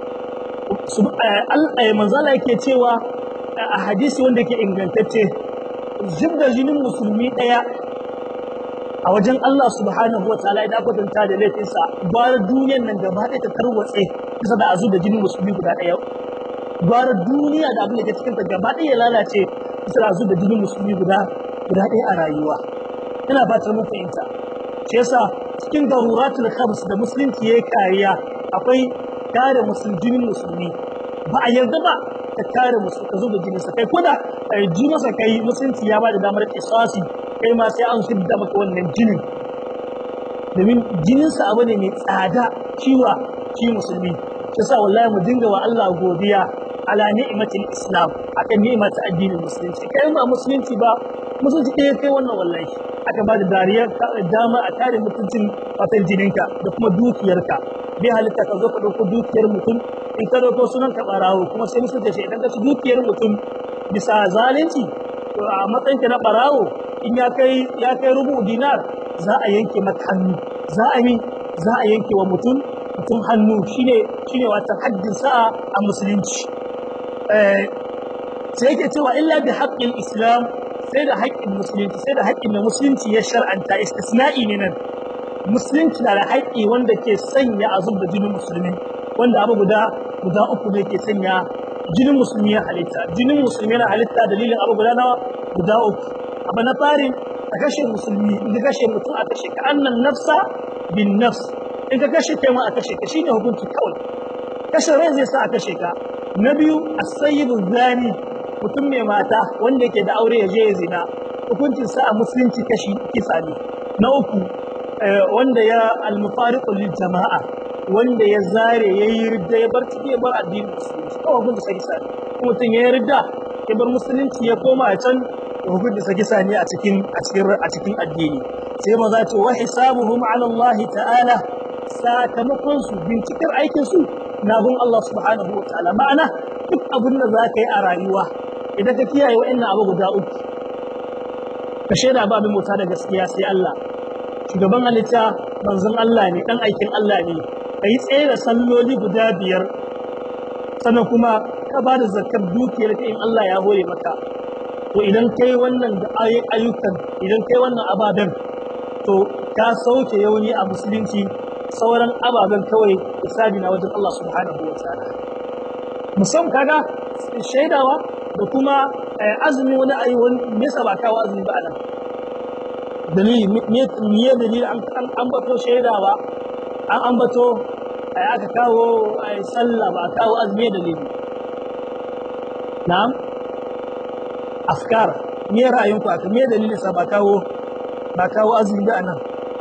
manzala yake cewa a hadisi wanda ke ingantacce zub da jinin musulmi ɗaya a wajen Allah subhanahu wa ta'ala idan kwatanta da laifinsa gwara duniyar nan gaba ɗaya ta tarwatse bisa da azu da jinin musulmi guda ɗaya gwara duniya da abin da ke cikin ta gaba ɗaya ya lalace bisa da azu da jinin musulmi guda guda ɗaya a rayuwa ina fatar mun fahimta shi yasa cikin daruratul khams da musulunci yayi kariya akwai kare musulmi jinin musulmi ba a yarda ba ka kare musu ka zo da jinin sa kai koda ji masa kai musulunci ya ba da damar kisasi kai ma sai an shidda maka wannan jinin domin jininsa abu ne mai tsada ciwa shi musulmi shi sa wallahi mu dinga wa Allah godiya ala ni'matil islam akan ni'mat addinin musulunci kai ba musulunci ba musulunci ɗaya kai wannan wallahi aka ba da dariya dama a kare mutuncin fatan jininka da kuma dukiyarka bai halitta ka zo ka ɗauko dukiyar mutum in ka ɗauko sunan ka ɓarawo kuma sai musulunci shi idan ka ci dukiyar mutum bisa zalunci a matsayin ka na ɓarawo in ya kai ya kai rubu dinar za a yanke maka hannu za a yi za a yanke wa mutum mutum hannu shine shine wata haddin sa'a a musulunci sai yake cewa illa bi haqqil islam sai da haƙƙin musulunci sai da haƙƙin da musulunci ya shar'anta istisna'i ne nan musulunci na da haƙƙi wanda ke sanya a zub da jinin musulmi wanda abu guda guda uku ne ke sanya jinin musulmi ya halitta jinin musulmi yana halitta dalilin abu guda nawa guda uku abu na farin a kashe musulmi in ka kashe mutum a kashe ka annan nafsa bin nafs in ka kashe kai ma a kashe ka shine hukunci kawai kashe rai zai sa a kashe ka na biyu as-sayyidu zani mutum mai mata wanda yake da aure ya je ya zina hukuncin sa a musulunci kashi kisa ne na uku wanda ya al-mufariqu lil jama'a wanda ya zare yayi ridda ya bar ciki ya bar addinin musulunci kawai hukuncin sa kisa ne mutum ya ridda ya bar musulunci ya koma a can hukuncin sa kisa ne a cikin a cikin a cikin addini sai maza ce wa hisabuhum ala Allah ta'ala sakamakon su bincikar aikin su na gun Allah subhanahu wa ta'ala ma'ana duk abin da za ka yi a rayuwa idan ka kiyaye wa'annan abu guda uku ka shaida ba abin mota da gaskiya sai Allah shugaban halitta manzon Allah ne dan aikin Allah ne ka yi tsaye da salloli guda biyar sannan kuma ka ba da zakar dukiyar ka in Allah ya hore maka to idan kai wannan da ayyukan idan kai wannan ababen to ka sauke yauni a musulunci sauran ababen kawai hisabi na wajen Allah subhanahu wa ta'ala musamman kaga shaidawa da kuma azumi wani ayi wani me yasa ba kawo azumi ba anan dalili me me dalili an an bato shaidawa an ambato aka kawo sallah ba kawo azumi dalili na'am afkar me ra'ayinku aka me dalilin sa ba kawo ba kawo azumi ba anan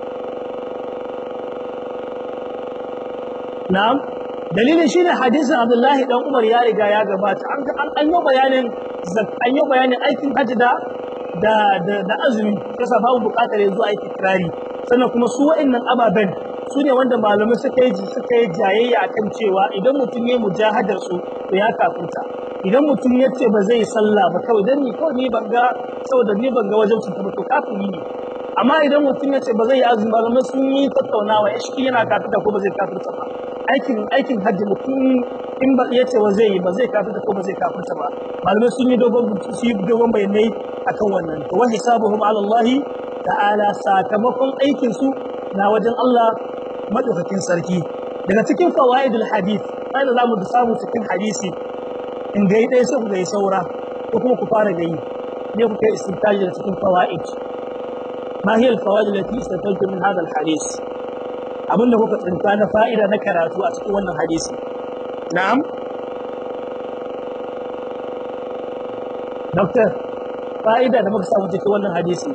na'am dalilin shine hadisin Abdullahi dan Umar ya riga ya gabata an an yi bayanin an yi bayanin aikin hajji da da da azumi kasa babu bukatar yanzu aiki kirari sannan kuma su wa'annan ababen su ne wanda malamai suka yi suka yi jayayya akan cewa idan mutum ya mujahadar su to ya kafirta idan mutum ya ce ba zai sallah ba kawai dan ni kawai ni ban ga saboda ni ban ga wajen cuta ba to kafiri ne amma idan mutum ya ce ba zai yi azumi ba malamai sun yi tattaunawa ya shi yana kafirta ko ba zai kafirta ba aikin aikin hajji mutum in ba ya ce wa zai yi ba zai kafirta ko ba zai kafirta ba malamai sun yi dogon su yi dogon bayanai akan wannan to wa hisabuhum ala Allah ta'ala sakamakon aikin su na wajen Allah madaukakin sarki daga cikin fawaidul hadith sai da zamu da samu cikin hadisi in ga dai sai ku ga saura ko kuma ku fara gayi ne ku kai istintaji da cikin fawaid ma hiya al-fawaid allati istantajtu min hadha al-hadith abinda kuka tsinta na fa'ida na karatu a cikin wannan hadisi na'am doctor fa'ida da muka samu cikin wannan hadisi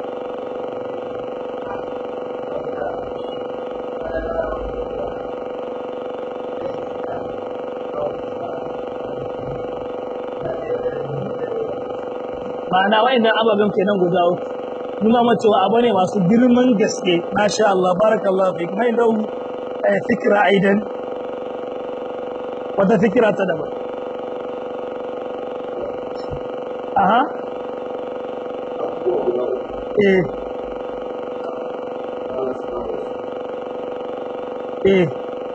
ma'ana wa'annan ababen kenan guda uku nuna ma cewa abu ne masu girman gaske masha Allah barakallahu fik mai dau fikra aidan wata fikira ta daban aha eh eh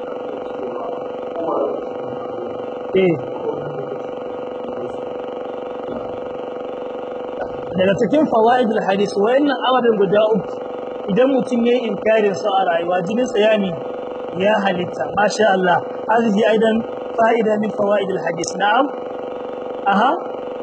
eh daga cikin fawaidul hadis wayannan ababen guda uku idan mutum yayi inkarin sa a rayuwa jinin sa yani ya halitta masha Allah hadhihi aidan fa'ida min fawaidul hadis na'am aha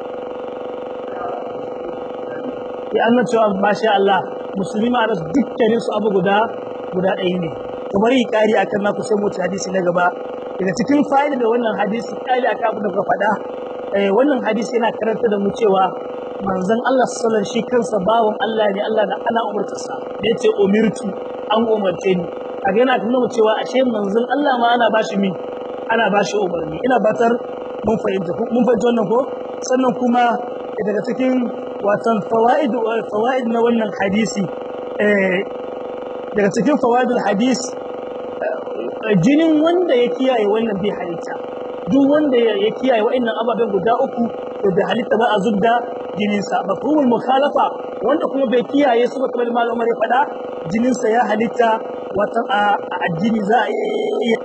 ya anna cewa masha Allah musulmi ma rasu dukkanin su abu guda guda ɗaya ne to bari kari akan na ku sai mu hadisi na gaba daga cikin fa'ida da wannan hadisi kari akan abu da ka faɗa wannan hadisi yana karanta da mu cewa manzon Allah sallallahu shi kansa bawon Allah ne Allah na ana umurtarsa da yace umirtu an umarce ni a ga yana nuna cewa ashe manzon Allah ma ana bashi min ana bashi umarni ina batar mun fahimta mun fahimta wannan ko sannan kuma daga cikin watan fawaid fawaid na wannan hadisi eh daga cikin fawaidul hadis jinin wanda ya kiyaye wannan bai halitta duk wanda ya kiyaye wa'annan ababen guda uku to bai halitta ba a zubda jininsa mafhumul mukhalafa wanda kuma bai kiyaye su ba kamar malam Umar ya faɗa jininsa ya halitta wata a addini za a iya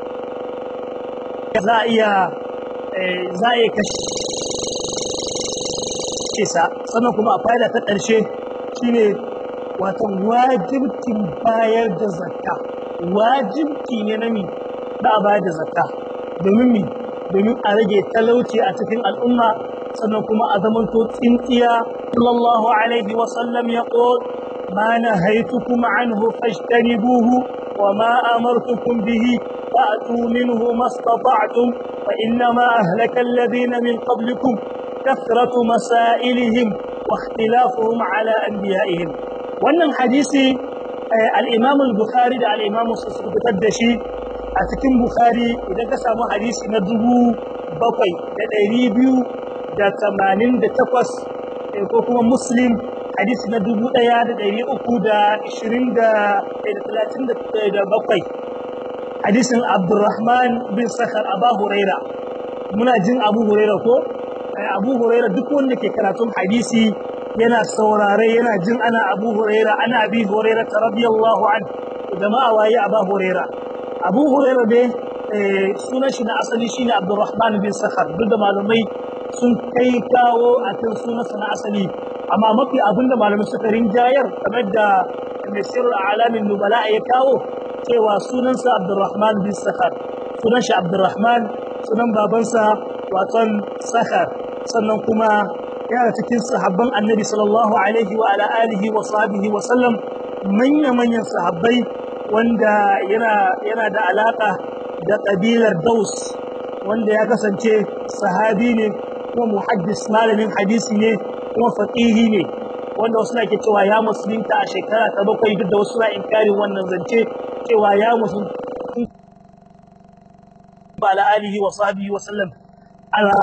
za a iya za a iya kashe sa sannan kuma a fa'ida ta ƙarshe shine wato wajibcin bayar da zakka wajibci ne na mi da a bayar da zakka domin mi domin a rage talauci a cikin al'umma sannan kuma a zamanto tsintsiya sallallahu alaihi wa sallam ya qul ma nahaytukum anhu fajtanibuhu wa ma amartukum bihi fa'tu minhu mastata'tum fa innama ahlaka alladhina min qablikum kathratu masailihim wa ikhtilafuhum ala anbiya'ihim wannan hadisi al-imam al-bukhari da al-imam muslim suka fitar da shi a cikin bukhari idan ka samu hadisi na dubu bakwai da ɗari biyu da tamanin da takwas ko kuma muslim hadisi na dubu ɗaya da ɗari uku da ishirin da talatin da bakwai hadisin abdurrahman bin sakar aba huraira muna jin abu huraira ko abu huraira duk wanda ke karatun hadisi yana saurare yana jin ana abu huraira ana abi huraira ta radiyallahu an jama'a waye abu huraira abu huraira dai sunan shi na asali shine abdurrahman bin sakhar duk da malamai sun kai kawo a kan sunansa na asali amma mafi abinda malamai suka rinjayar kamar da nasir alamin nubala ya kawo cewa sunansa abdurrahman bin sakhar sunan shi abdurrahman sunan babansa waton sakhar sannan kuma yana cikin sahabban annabi sallallahu alaihi wa ala alihi wa sahbihi wa sallam manya-manyan sahabbai wanda yana yana da alaka da kabilar Daus wanda ya kasance sahabi ne kuma muhaddis malamin hadisi ne kuma faqihi ne wanda wasu na ke cewa ya musulunta a shekara ta bakwai duk da wasu na inkarin wannan zance cewa ya musulunta ala alihi wa sahbihi wa sallam ala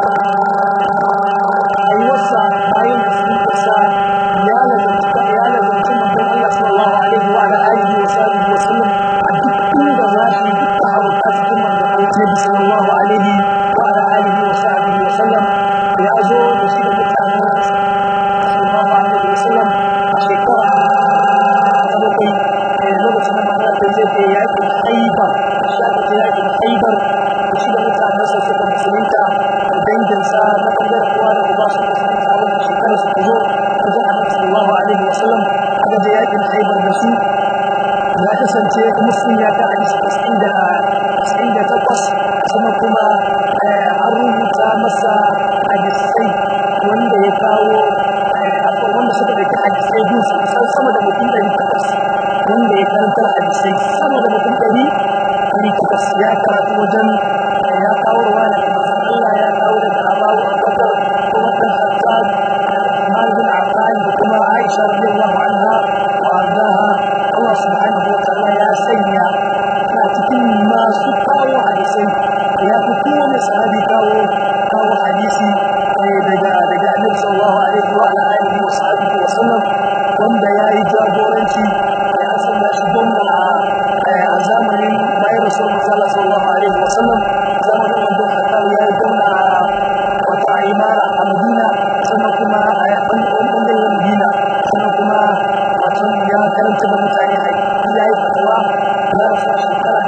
rayuwarsa bayan musuluntarsa ya lazanta ya lazanta manzon Allah sallallahu alaihi wa ala alihi wa sahbihi wa sallam a duk inda za shi duk da haruka cikin manzon Allah sallallahu alaihi wa ala alihi wa sahbihi wa sallam ya zo da shi da mutanen sallallahu alaihi wa sallam a shekara ta bakwai lokacin da manzon Allah zai je yaƙin Khaibar shi aka je yaƙin Khaibar da shi da mutanensa suka musulunta da danginsa na ɓangaren uwa da uba su musulunta wannan shekarar su zo wajen annabi sallallahu alaihi wa sallam aka je yaƙin Khaibar da su ya kasance muslim ya ta hadisi tasa'in da tasa'in da takwas sannan kuma an rubuta masa hadisai wanda ya kawo akwai wanda suka ɗauki hadisai bin su kusan sama da mutum ɗari takwas wanda ya karantar hadisai sama da mutum ɗari ɗari takwas ya karatu wajen ya kawo ruwa daga manzon Allah ya kawo daga Abawu Abubakar kuma ɗan Khattab Umar bin Affan da kuma Aisha radiyallahu anha wa ardaha Allah subhanahu wa ta'ala ya sanya a cikin masu kawo hadisai ya fi kowane sahabi kawo kawo hadisi daga daga Annabi sallallahu alaihi wa alihi wa sahbihi wa sallam wanda ya yi jagoranci ya sanya shi gwamna a zamanin bayan Rasulullah sallallahu alaihi wa sallam zamanin wanda Khattab ya yi gwamna wata imara a Madina sannan kuma a ɓangaren Madina sannan kuma wato ya karanta da mutane ya yi fatawa ya rasu a shekara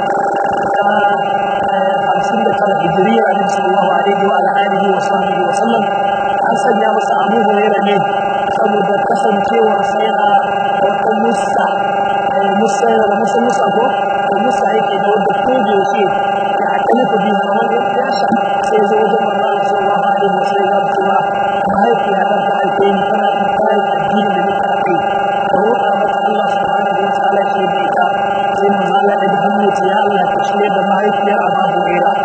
ta hamsin da tara hijiriya a sallallahu alaihi wa alihi wa sahbihi wa sallam an sanya masa abu huraira ne saboda kasancewar sa yana wata musa musa yana da musa musa ko da musa yake da wanda ko da yake da akalifa bi har wanda ya sha sai ya zo wajen manzo Allah sallallahu alaihi wa sallam ya cewa mahaifiya ta ta haife ni tana in kai addini da nika kai ka roƙa mata Allah subhanahu wa ta'ala shi da ita sai manzo Allah ya hannu ya ce ya Allah ka shirya da mahaifiyar Abu Hurairah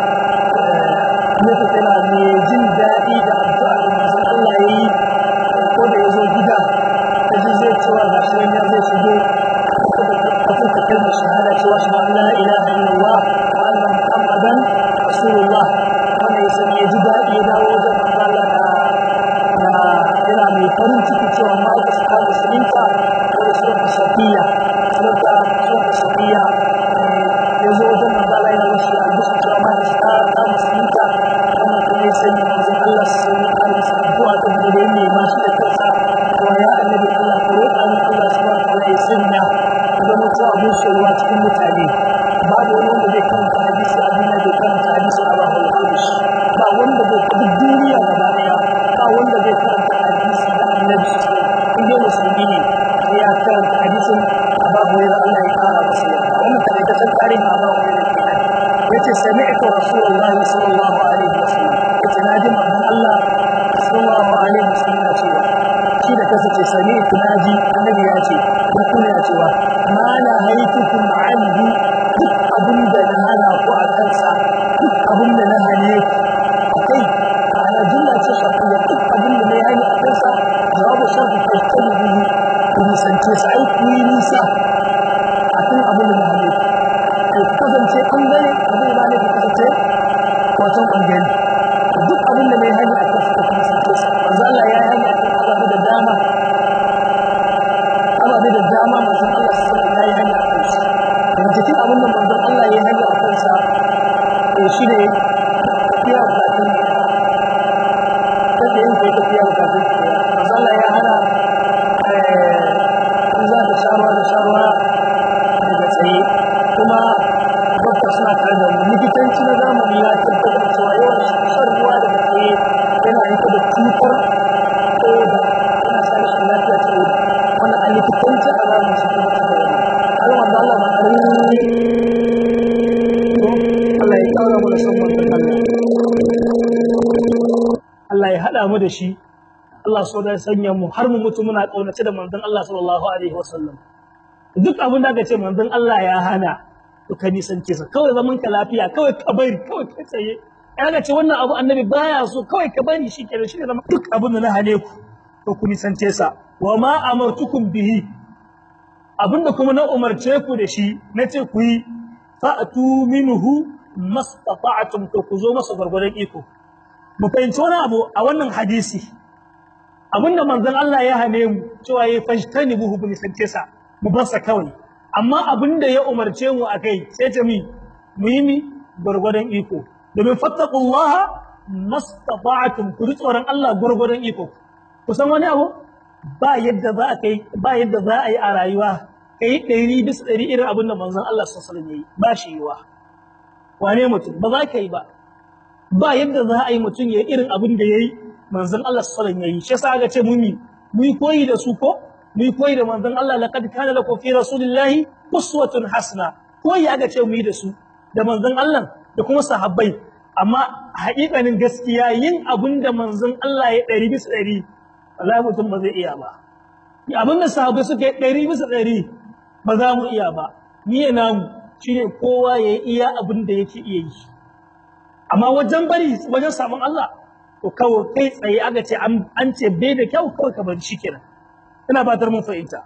ne ta tana mai jin daɗi da addu'a da manzon Allah ya yi ko da ya zo gida ta ji zai cewa ga shi ya zai shigo ka fuka kalmar shahada cewa shi ma la ilaha illallah wa anna muhammadan rasulullah wanda ya sani ya ji daɗi ya dawo wajen manzon Allah da yana mai farin ciki cewa ma'aikata ta musulunta da sunan safiya sunanta sunanta safiya ya zo wajen manzo Allah yana wasu albishin cewa ma'aikata ta musulunta wannan kuma ya sanya manzon Allah su yi alisa addu'a ta da ya nema shi da kansa cewa ya annabi Allah ka roƙa min Allah subhanahu wa ta'ala ya sanya ka zama ta abin soyuwa cikin mutane babu wani wanda zai karanta hadisi a duniya bai karanta hadisi a babu al-Qudus ba wanda zai duk duniya gaba daya ba wanda zai karanta hadisi da annabi in dai musulmi ne sai ya karanta hadisin a babu wani Allah ya kara masa yarda wannan tare da san tarihi a babu wani kenan yace sami'tu rasulullahi sallallahu alaihi wasallam yace naji manzon Allah sallallahu alaihi wasallam ya cewa shi da kansa ce sami'tu naji annabi ya ce ko kuma ya cewa ma la haytukum anhu duk abin da na hana ku a kansa duk abin da na hane ku kai ana jumla ce shafiya duk abin da na yi hani a kansa jawabu shafi fashtaru bihi ku nisance sa ai ku yi nisa a kan abin da na hane ku ku kasance ɓangare abin da ne ku kasance wacan ɓangare duk abin da na yi hani a kansa ku nisance sa manzo Allah ya yi hani a kan ababe da dama ababe da dama manzo Allah sallallahu alaihi ya yi hani a kansa daga cikin abin da manzo Allah ya yi hani a kansa shi ne tafiya bukatun kada yin kai tafiya bukatun masala ya hana in za ka sha ruwa da sha ruwa daga tsaye kuma dokta suna tare da mu likitanci na zamani ya tabbatar cewa yawan shan ruwa daga tsaye yana haifar da cutar koda yana sa rashin lafiya ta koda wannan a likitanci a zamani su tabbatar da wani Allah wanda Allah ma Allah ya kawo mu da son manzon Allah Allah ya hada mu da shi Allah so da sanya mu har mu mutu muna kaunace da manzon Allah sallallahu alaihi wasallam duk abin da aka ce manzon Allah ya hana to ka nisance sa kawai zaman ka lafiya kawai ka bari kawai ka tsaye aka ce wannan abu annabi baya so kawai ka bari shi kenan shi ne zama duk abin da na hane ku to ku nisance sa wa ma amartukum bihi abinda kuma na umarce ku da shi nace ku yi fa'atu minhu mastata'tum to ku zo masa gurgurdan iko mu fahimci wani abu a wannan hadisi abinda manzon Allah ya hane mu cewa ya fashtani buhu bin santesa mu bar sa kawai amma abinda ya umarce mu akai sai ta mi mu yi mi gurgurdan iko domin fattaqullaha mastata'tum ku ji tsoron Allah gurgurdan iko kusan wani abu ba yadda za a kai ba yadda za a yi a rayuwa kai ɗari bisa ɗari irin abin da manzon Allah sallallahu alaihi wasallam ba shi yiwa wane mutum ba za ka yi ba ba yadda za a yi mutum ya irin abin da yayi manzon Allah sallallahu alaihi wasallam yayi shi yasa aka ce mumi mu yi koyi da su ko mu yi koyi da manzon Allah laqad kana lakum fi rasulillahi uswatun hasana koyi aka ce mu yi da su da manzon Allah da kuma sahabbai amma haƙiƙanin gaskiya yin abin da manzon Allah ya ɗari bisa ɗari wallahi mutum ba zai iya ba abin da sahabbai suka yi ɗari bisa ɗari ba za mu iya ba miye namu shine kowa ya iya abin da yake iya yi amma wajen bari wajen samun Allah to kawai kai tsaye aka ce an ce bai da kyau kawai ka bari shikenan ina fatar mun fahimta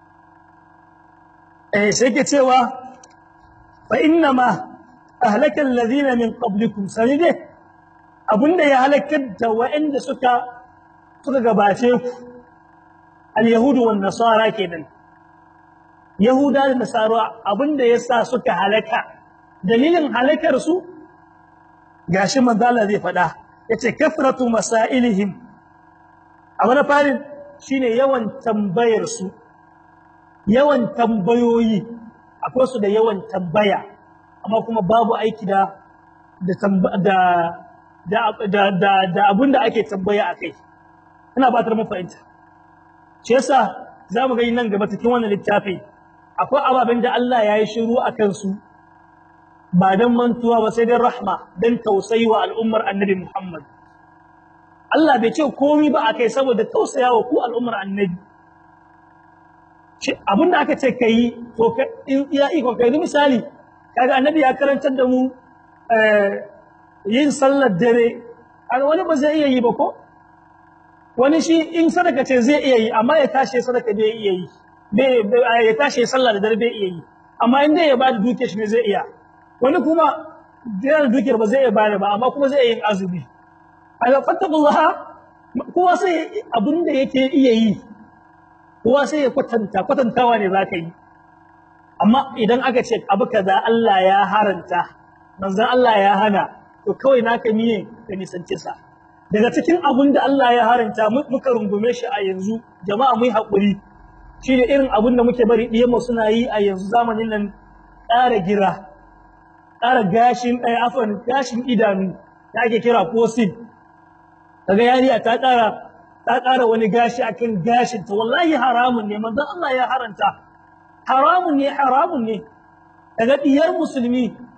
eh sai ke cewa fa inna ma ahlaka alladhina min qablikum sanide abinda ya halakar da wa'anda suka suka gabace ku al-yahudu wan nasara kenan yahuda da nasara abinda yasa suka halaka dalilin halakar su gashi manzala zai faɗa yace kafratu masailihim abu na farin shine yawan tambayar su yawan tambayoyi akwai su da yawan tambaya amma kuma babu aiki da da da da da da abinda ake tambaya akai ina batar mu fahimta shi yasa zamu ga nan gaba cikin wannan littafi akwai ababen da Allah ya yi shiru akan su ba dan mantuwa ba sai dan rahma dan tausayi wa al'ummar annabi Muhammad Allah bai ce komai ba akai saboda tausayawa ku al'ummar annabi shi abinda aka ce kai to in ya iko kai misali kaga annabi ya karantar da mu yin sallar dare kaga wani ba zai iya yi ba ko wani shi in sadaka ce zai iya yi amma ya tashi sadaka bai iya yi bai ya tashi sallah da dare bai iya yi amma in dai ya bada dukiyar shi ne zai iya wani kuma da dukiyar ba zai iya bada ba amma kuma zai iya yin azumi aga fattaqullaha kowa sai abin da yake iya yi kowa sai ya kwatanta kwatantawa ne zaka yi amma idan aka ce abu kaza Allah ya haranta manzon Allah ya hana to kawai naka miye ka nisance sa daga cikin abin da Allah ya haranta muka rungume shi a yanzu jama'a mu yi hakuri shine irin abin da muke bari diyan suna yi a yanzu zamanin nan ƙara gira ƙara gashin ɗaya afan gashin idanu da ake kira fosil daga yariya ta ƙara ta ƙara wani gashi akan gashin ta wallahi haramun ne manzon Allah ya haranta haramun ne haramun ne daga diyar musulmi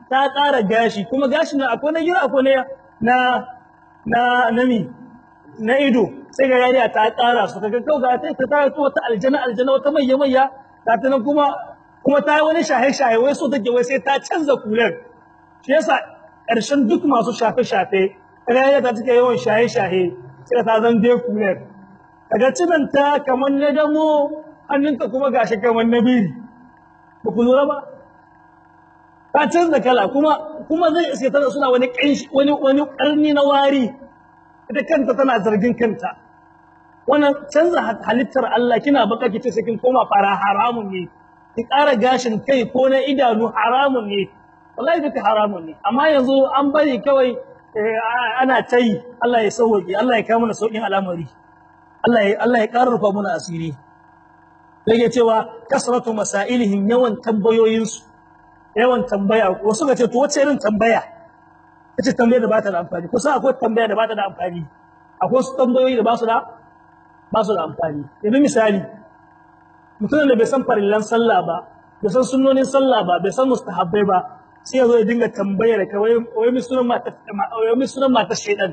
ta ƙara gashi kuma gashin nan akwai na gida akwai na na na mi na ido sai ga yariya ta ƙara su kaga kau ga ta ta ta wata aljana aljana wata mayya mayya ta ta nan kuma kuma ta yi wani shahe shahe wai so take wai sai ta canza kular shi yasa ƙarshen duk masu shafe shafe kaga yariya ta take yawan shahe shahe sai ta zan dai kular kaga cinan ta kamar na damo hannunka kuma gashi kamar na biri ba ku lura ba ta canza kala kuma kuma zai iske tana suna wani kanshi wani wani karni na wari ita kanta tana zargin kanta wannan canza halittar Allah kina baka kice sai kin koma fara haramun ne ki ƙara gashin kai ko na idanu haramun ne wallahi duka haramun ne amma yanzu an bari kawai ana ta yi Allah ya sauwaƙe Allah ya kawo mana sauƙin al'amari Allah ya Allah ya ƙara rufa mana asiri yake cewa kasratu masailihim yawan tambayoyinsu yawan tambaya wasu ga ce to wace irin tambaya kace tambaya da ba ta da amfani kusa akwai tambaya da ba ta da amfani akwai wasu tambayoyi da ba su da ba su da amfani yanzu misali mutumin da bai san farillan sallah ba bai san sunnonin sallah ba bai san mustahabbai ba sai ya zo ya dinga tambaya da kawai wai mi sunan mata wai mi sunan mata shedan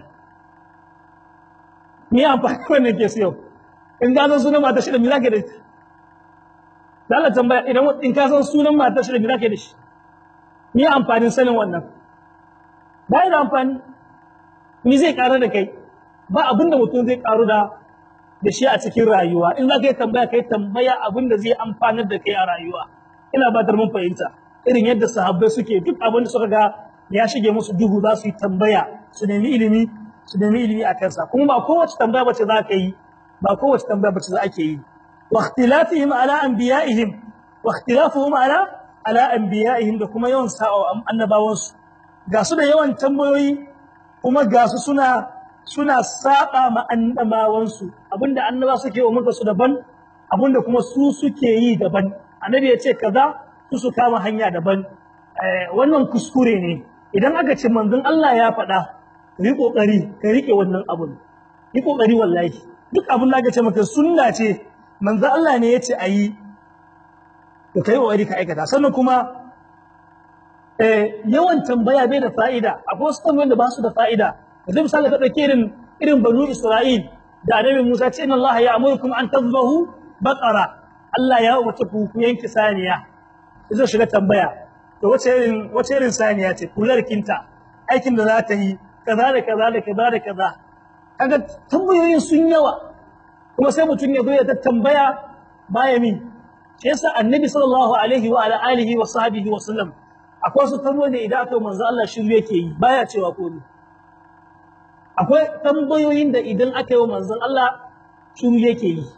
ni amfani wannan ke siyo in ga san sunan mata shedan me zaka da Allah tambaya idan in ka san sunan matar shi da me zaka da shi me amfanin sanin wannan ba da amfani ni zai karu da kai ba abin da mutum zai karu da da shi a cikin rayuwa in zaka yi tambaya kai tambaya abin da zai amfanar da kai a rayuwa ina ba mun fahimta irin yadda sahabbai suke duk abin da suka ga ya shige musu duhu za su yi tambaya su nemi ilimi su nemi ilimi a kansa kuma ba kowace tambaya bace za ka yi ba kowace tambaya bace za ake yi واختلافهم على انبيائهم واختلافهم على على انبيائهم da kuma yawan sa'o annabawansu ga su da yawan tambayoyi kuma ga su suna suna saba ma annabawansu abinda annaba suke wa muka su daban abinda kuma su suke yi daban annabi ya ce kaza su su kama hanya daban wannan kuskure ne idan aka ce manzon Allah ya faɗa yi kokari ka rike wannan abun yi kokari wallahi duk abin da aka ce maka sunna ce manzo Allah ne yace ayi to kai kokari ka aikata sannan kuma eh yawan tambaya bai da fa'ida akwai wasu tambayoyin da ba su da fa'ida yanzu misali ka dauke irin irin banu Isra'il da annabi Musa ce inna Allah ya'murukum an tadhbahu baqara Allah ya umarci ku ku yanke saniya zai shiga tambaya to wace irin wace irin saniya ce kular kinta aikin da za ta yi kaza da kaza da kaza da kaza kaga tambayoyin sun yawa kuma sai mutum ya zo ya tambaya baya min shi yasa annabi sallallahu alaihi wa ala alihi wa sahbihi wa sallam akwai wasu tambayoyi da idan aka manzo Allah shiru yake yi baya cewa komai akwai tambayoyin da idan aka yi wa manzon Allah shiru yake yi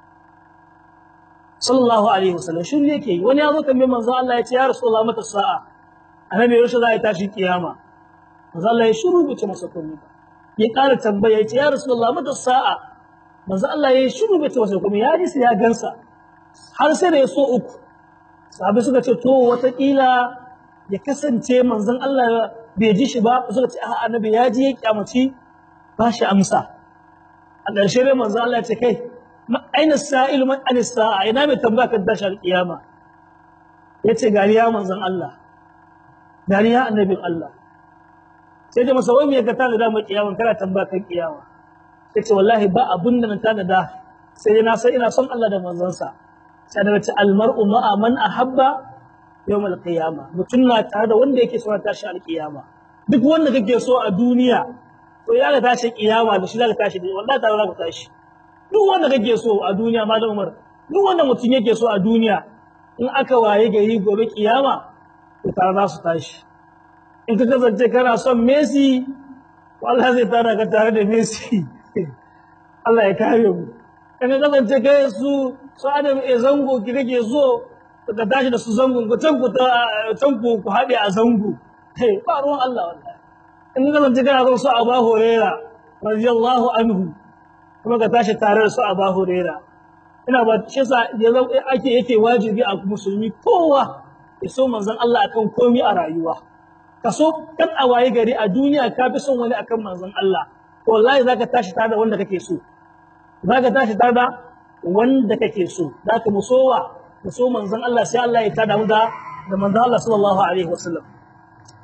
sallallahu alaihi wa sallam shiru yake yi wani ya zo tambaye manzon Allah ya ce ya rasulullah mata sa'a annabi yaushe za a tashi kiyama manzon Allah ya shiru bai ce masa komai ba ya ƙara tambaya ya ce ya rasulullah mata sa'a manzo Allah ya shiru bai ce masa kuma ya ji sai ya gansa har sai da ya so uku sahabbai suka ce to watakila ya kasance manzon Allah bai ji shi ba suka ce a'a annabi ya ji ya kyamaci ba shi amsa a ƙarshe dai manzon Allah ya ce kai aina sa'il man an sa'a ina mai tambaya kan tashar kiyama yace gari ya manzon Allah gari ya annabin Allah sai da masa wai me ka tana da mu kiyama kana tambaya kan kiyama yace wallahi ba abun da na tanada sai na san ina son Allah da manzansa sai da ce almar'u ma'a man ahabba yawm alqiyama mutun na tare da wanda yake so ta tashi alqiyama duk wanda kake so a duniya to ya ga tashi kiyama da shi za ka tashi wallahi tare za ka tashi duk wanda kake so a duniya malam Umar duk wanda mutun yake so a duniya in aka waye gari gobe kiyama to tare za su tashi in ka kasance kana son Messi wallahi zai tara ka tare da Messi Allah ya kare mu kan ga kasance kai su su Adam e zango ki kake so ka tashi da su zango ku can ku can ku ku hade a zango hey ba ruwan Allah wallahi in ga kasance kana so su Abu Huraira radiyallahu anhu kuma ka tashi tare da su Abu Huraira ina ba shi yasa ake yake wajibi a musulmi kowa ya so manzon Allah akan komai a rayuwa kaso kan a waye gari a duniya ka fi son wani akan manzon Allah wallahi zaka tashi tare da wanda kake so zaka tashi tare da wanda kake so zaka musowa muso manzon Allah sai Allah ya tada mu da da manzon Allah sallallahu alaihi wasallam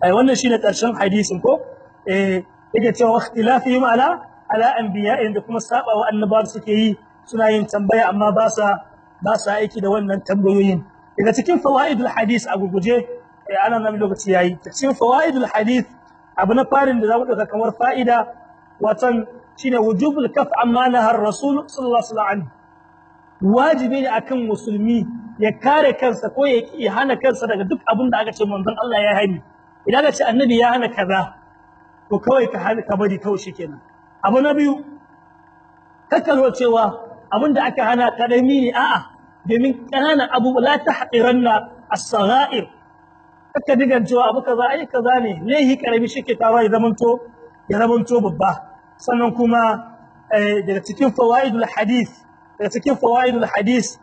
ai wannan shine karshen hadisin ko eh yake cewa ikhtilafihim ala ala anbiya'in da kuma saba wa annabawa suke yi suna yin tambaya amma ba sa ba sa aiki da wannan tambayoyin daga cikin fawaidul hadis a guguje ana nan lokaci yayi cikin fawaidul hadith abu na farin da zamu dauka kamar fa'ida watan shine wujubul kaf amma nahar rasul sallallahu alaihi wasallam wajibi ne akan musulmi ya kare kansa ko ya hana kansa daga duk abin da aka ce manzon Allah ya hani idan aka ce annabi ya hana kaza to kawai ka hana ka bari kawai shikenan abu na biyu kakkalo cewa abin da aka hana kadami ne a'a domin kananan abu la tahqiranna as-sagha'ir aka digan cewa abu kaza ai kaza ne lehi karami shike tawa ya zamanto ya zamanto babba sannan kuma daga cikin fawaidul hadith daga cikin fawaidul hadith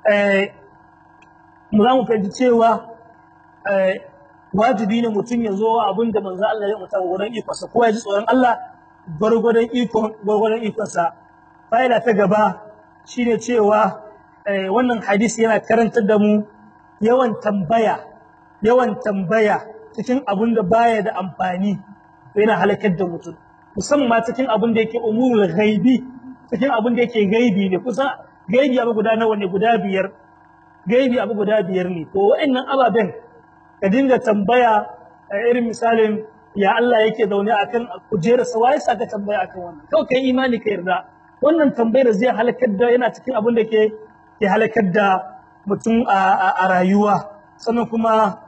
mu za mu fahimci cewa wajibi ne mutum ya zo abin da manzo Allah ya mutu gurin ikonsa ko ya ji tsoron Allah gwargwadon ikon gwargwadon ikonsa fa'ida ta gaba shine cewa wannan hadisi yana karantar da mu yawan tambaya yawan tambaya cikin abin da baya da amfani yana halakar da mutum musamman cikin abin da yake umurul ghaibi cikin abin da yake gaibi ne kusa gaibi abu guda nawa ne guda biyar gaibi abu guda biyar ne to wa'annan ababen ka dinga tambaya a irin misalin ya Allah yake zaune akan kujerar sa wai saka tambaya akan wannan kawai kai imani ka yarda wannan tambayar zai halakar da yana cikin abin da ke ke halakar da mutum a rayuwa sannan kuma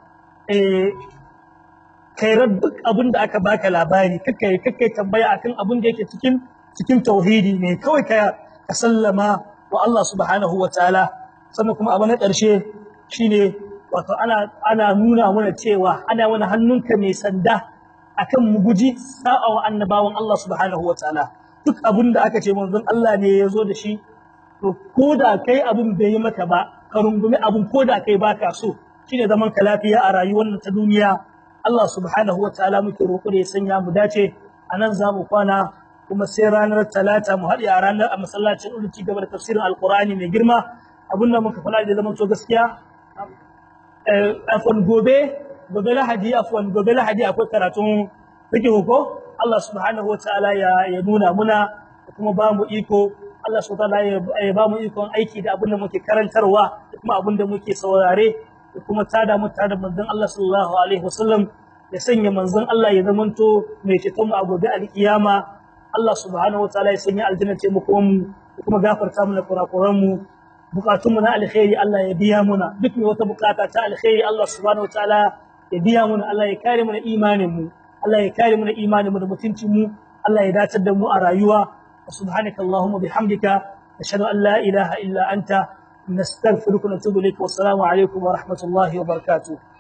kairar duk abin da aka baka labari kakai kakai tambaya akan abin da yake cikin cikin tauhidi ne kawai ka ka sallama wa Allah subhanahu wa ta'ala sannan kuma abu na ƙarshe shine wato ana ana nuna mana cewa ana mana hannunka mai sanda akan mu guji sa'a wa annabawan Allah subhanahu wa ta'ala duk abin da aka ce manzon Allah ne ya zo da shi to ko da kai abin bai yi maka ba ka rungumi abin ko da kai baka so shine zaman ka lafiya a rayuwar ta duniya Allah subhanahu wa ta'ala muke roƙo da ya sanya mu dace anan za mu kwana kuma sai ranar talata mu haɗe a ranar a masallacin ulu ci gaba da tafsirin alqur'ani mai girma abin da muka faɗa da zaman to gaskiya afwan gobe gobe lahadi afwan gobe lahadi akwai karatun fiqh ko Allah subhanahu wa ta'ala ya ya nuna muna kuma ba mu iko Allah subhanahu wa ta'ala ya ba mu ikon aiki da abin da muke karantarwa da kuma abin da muke saurare da kuma tada mu tada manzon Allah sallallahu alaihi wasallam ya sanya manzon Allah ya zamanto mai ceton mu a gobe alkiyama Allah subhanahu wa ta'ala ya sanya aljanna ce mu kuma kuma gafarta mana kurakuran mu bukatun mu na alkhairi Allah ya biya muna duk mai wata bukata ta alkhairi Allah subhanahu wa ta'ala ya biya muna Allah ya kare mana imanin mu Allah ya kare mana imanin mu da mutuncin mu Allah ya dace da mu a rayuwa subhanaka allahumma bihamdika ashhadu an la ilaha illa anta nastaghfiruka wa natubu ilayk wa assalamu alaikum wa rahmatullahi wa barakatuh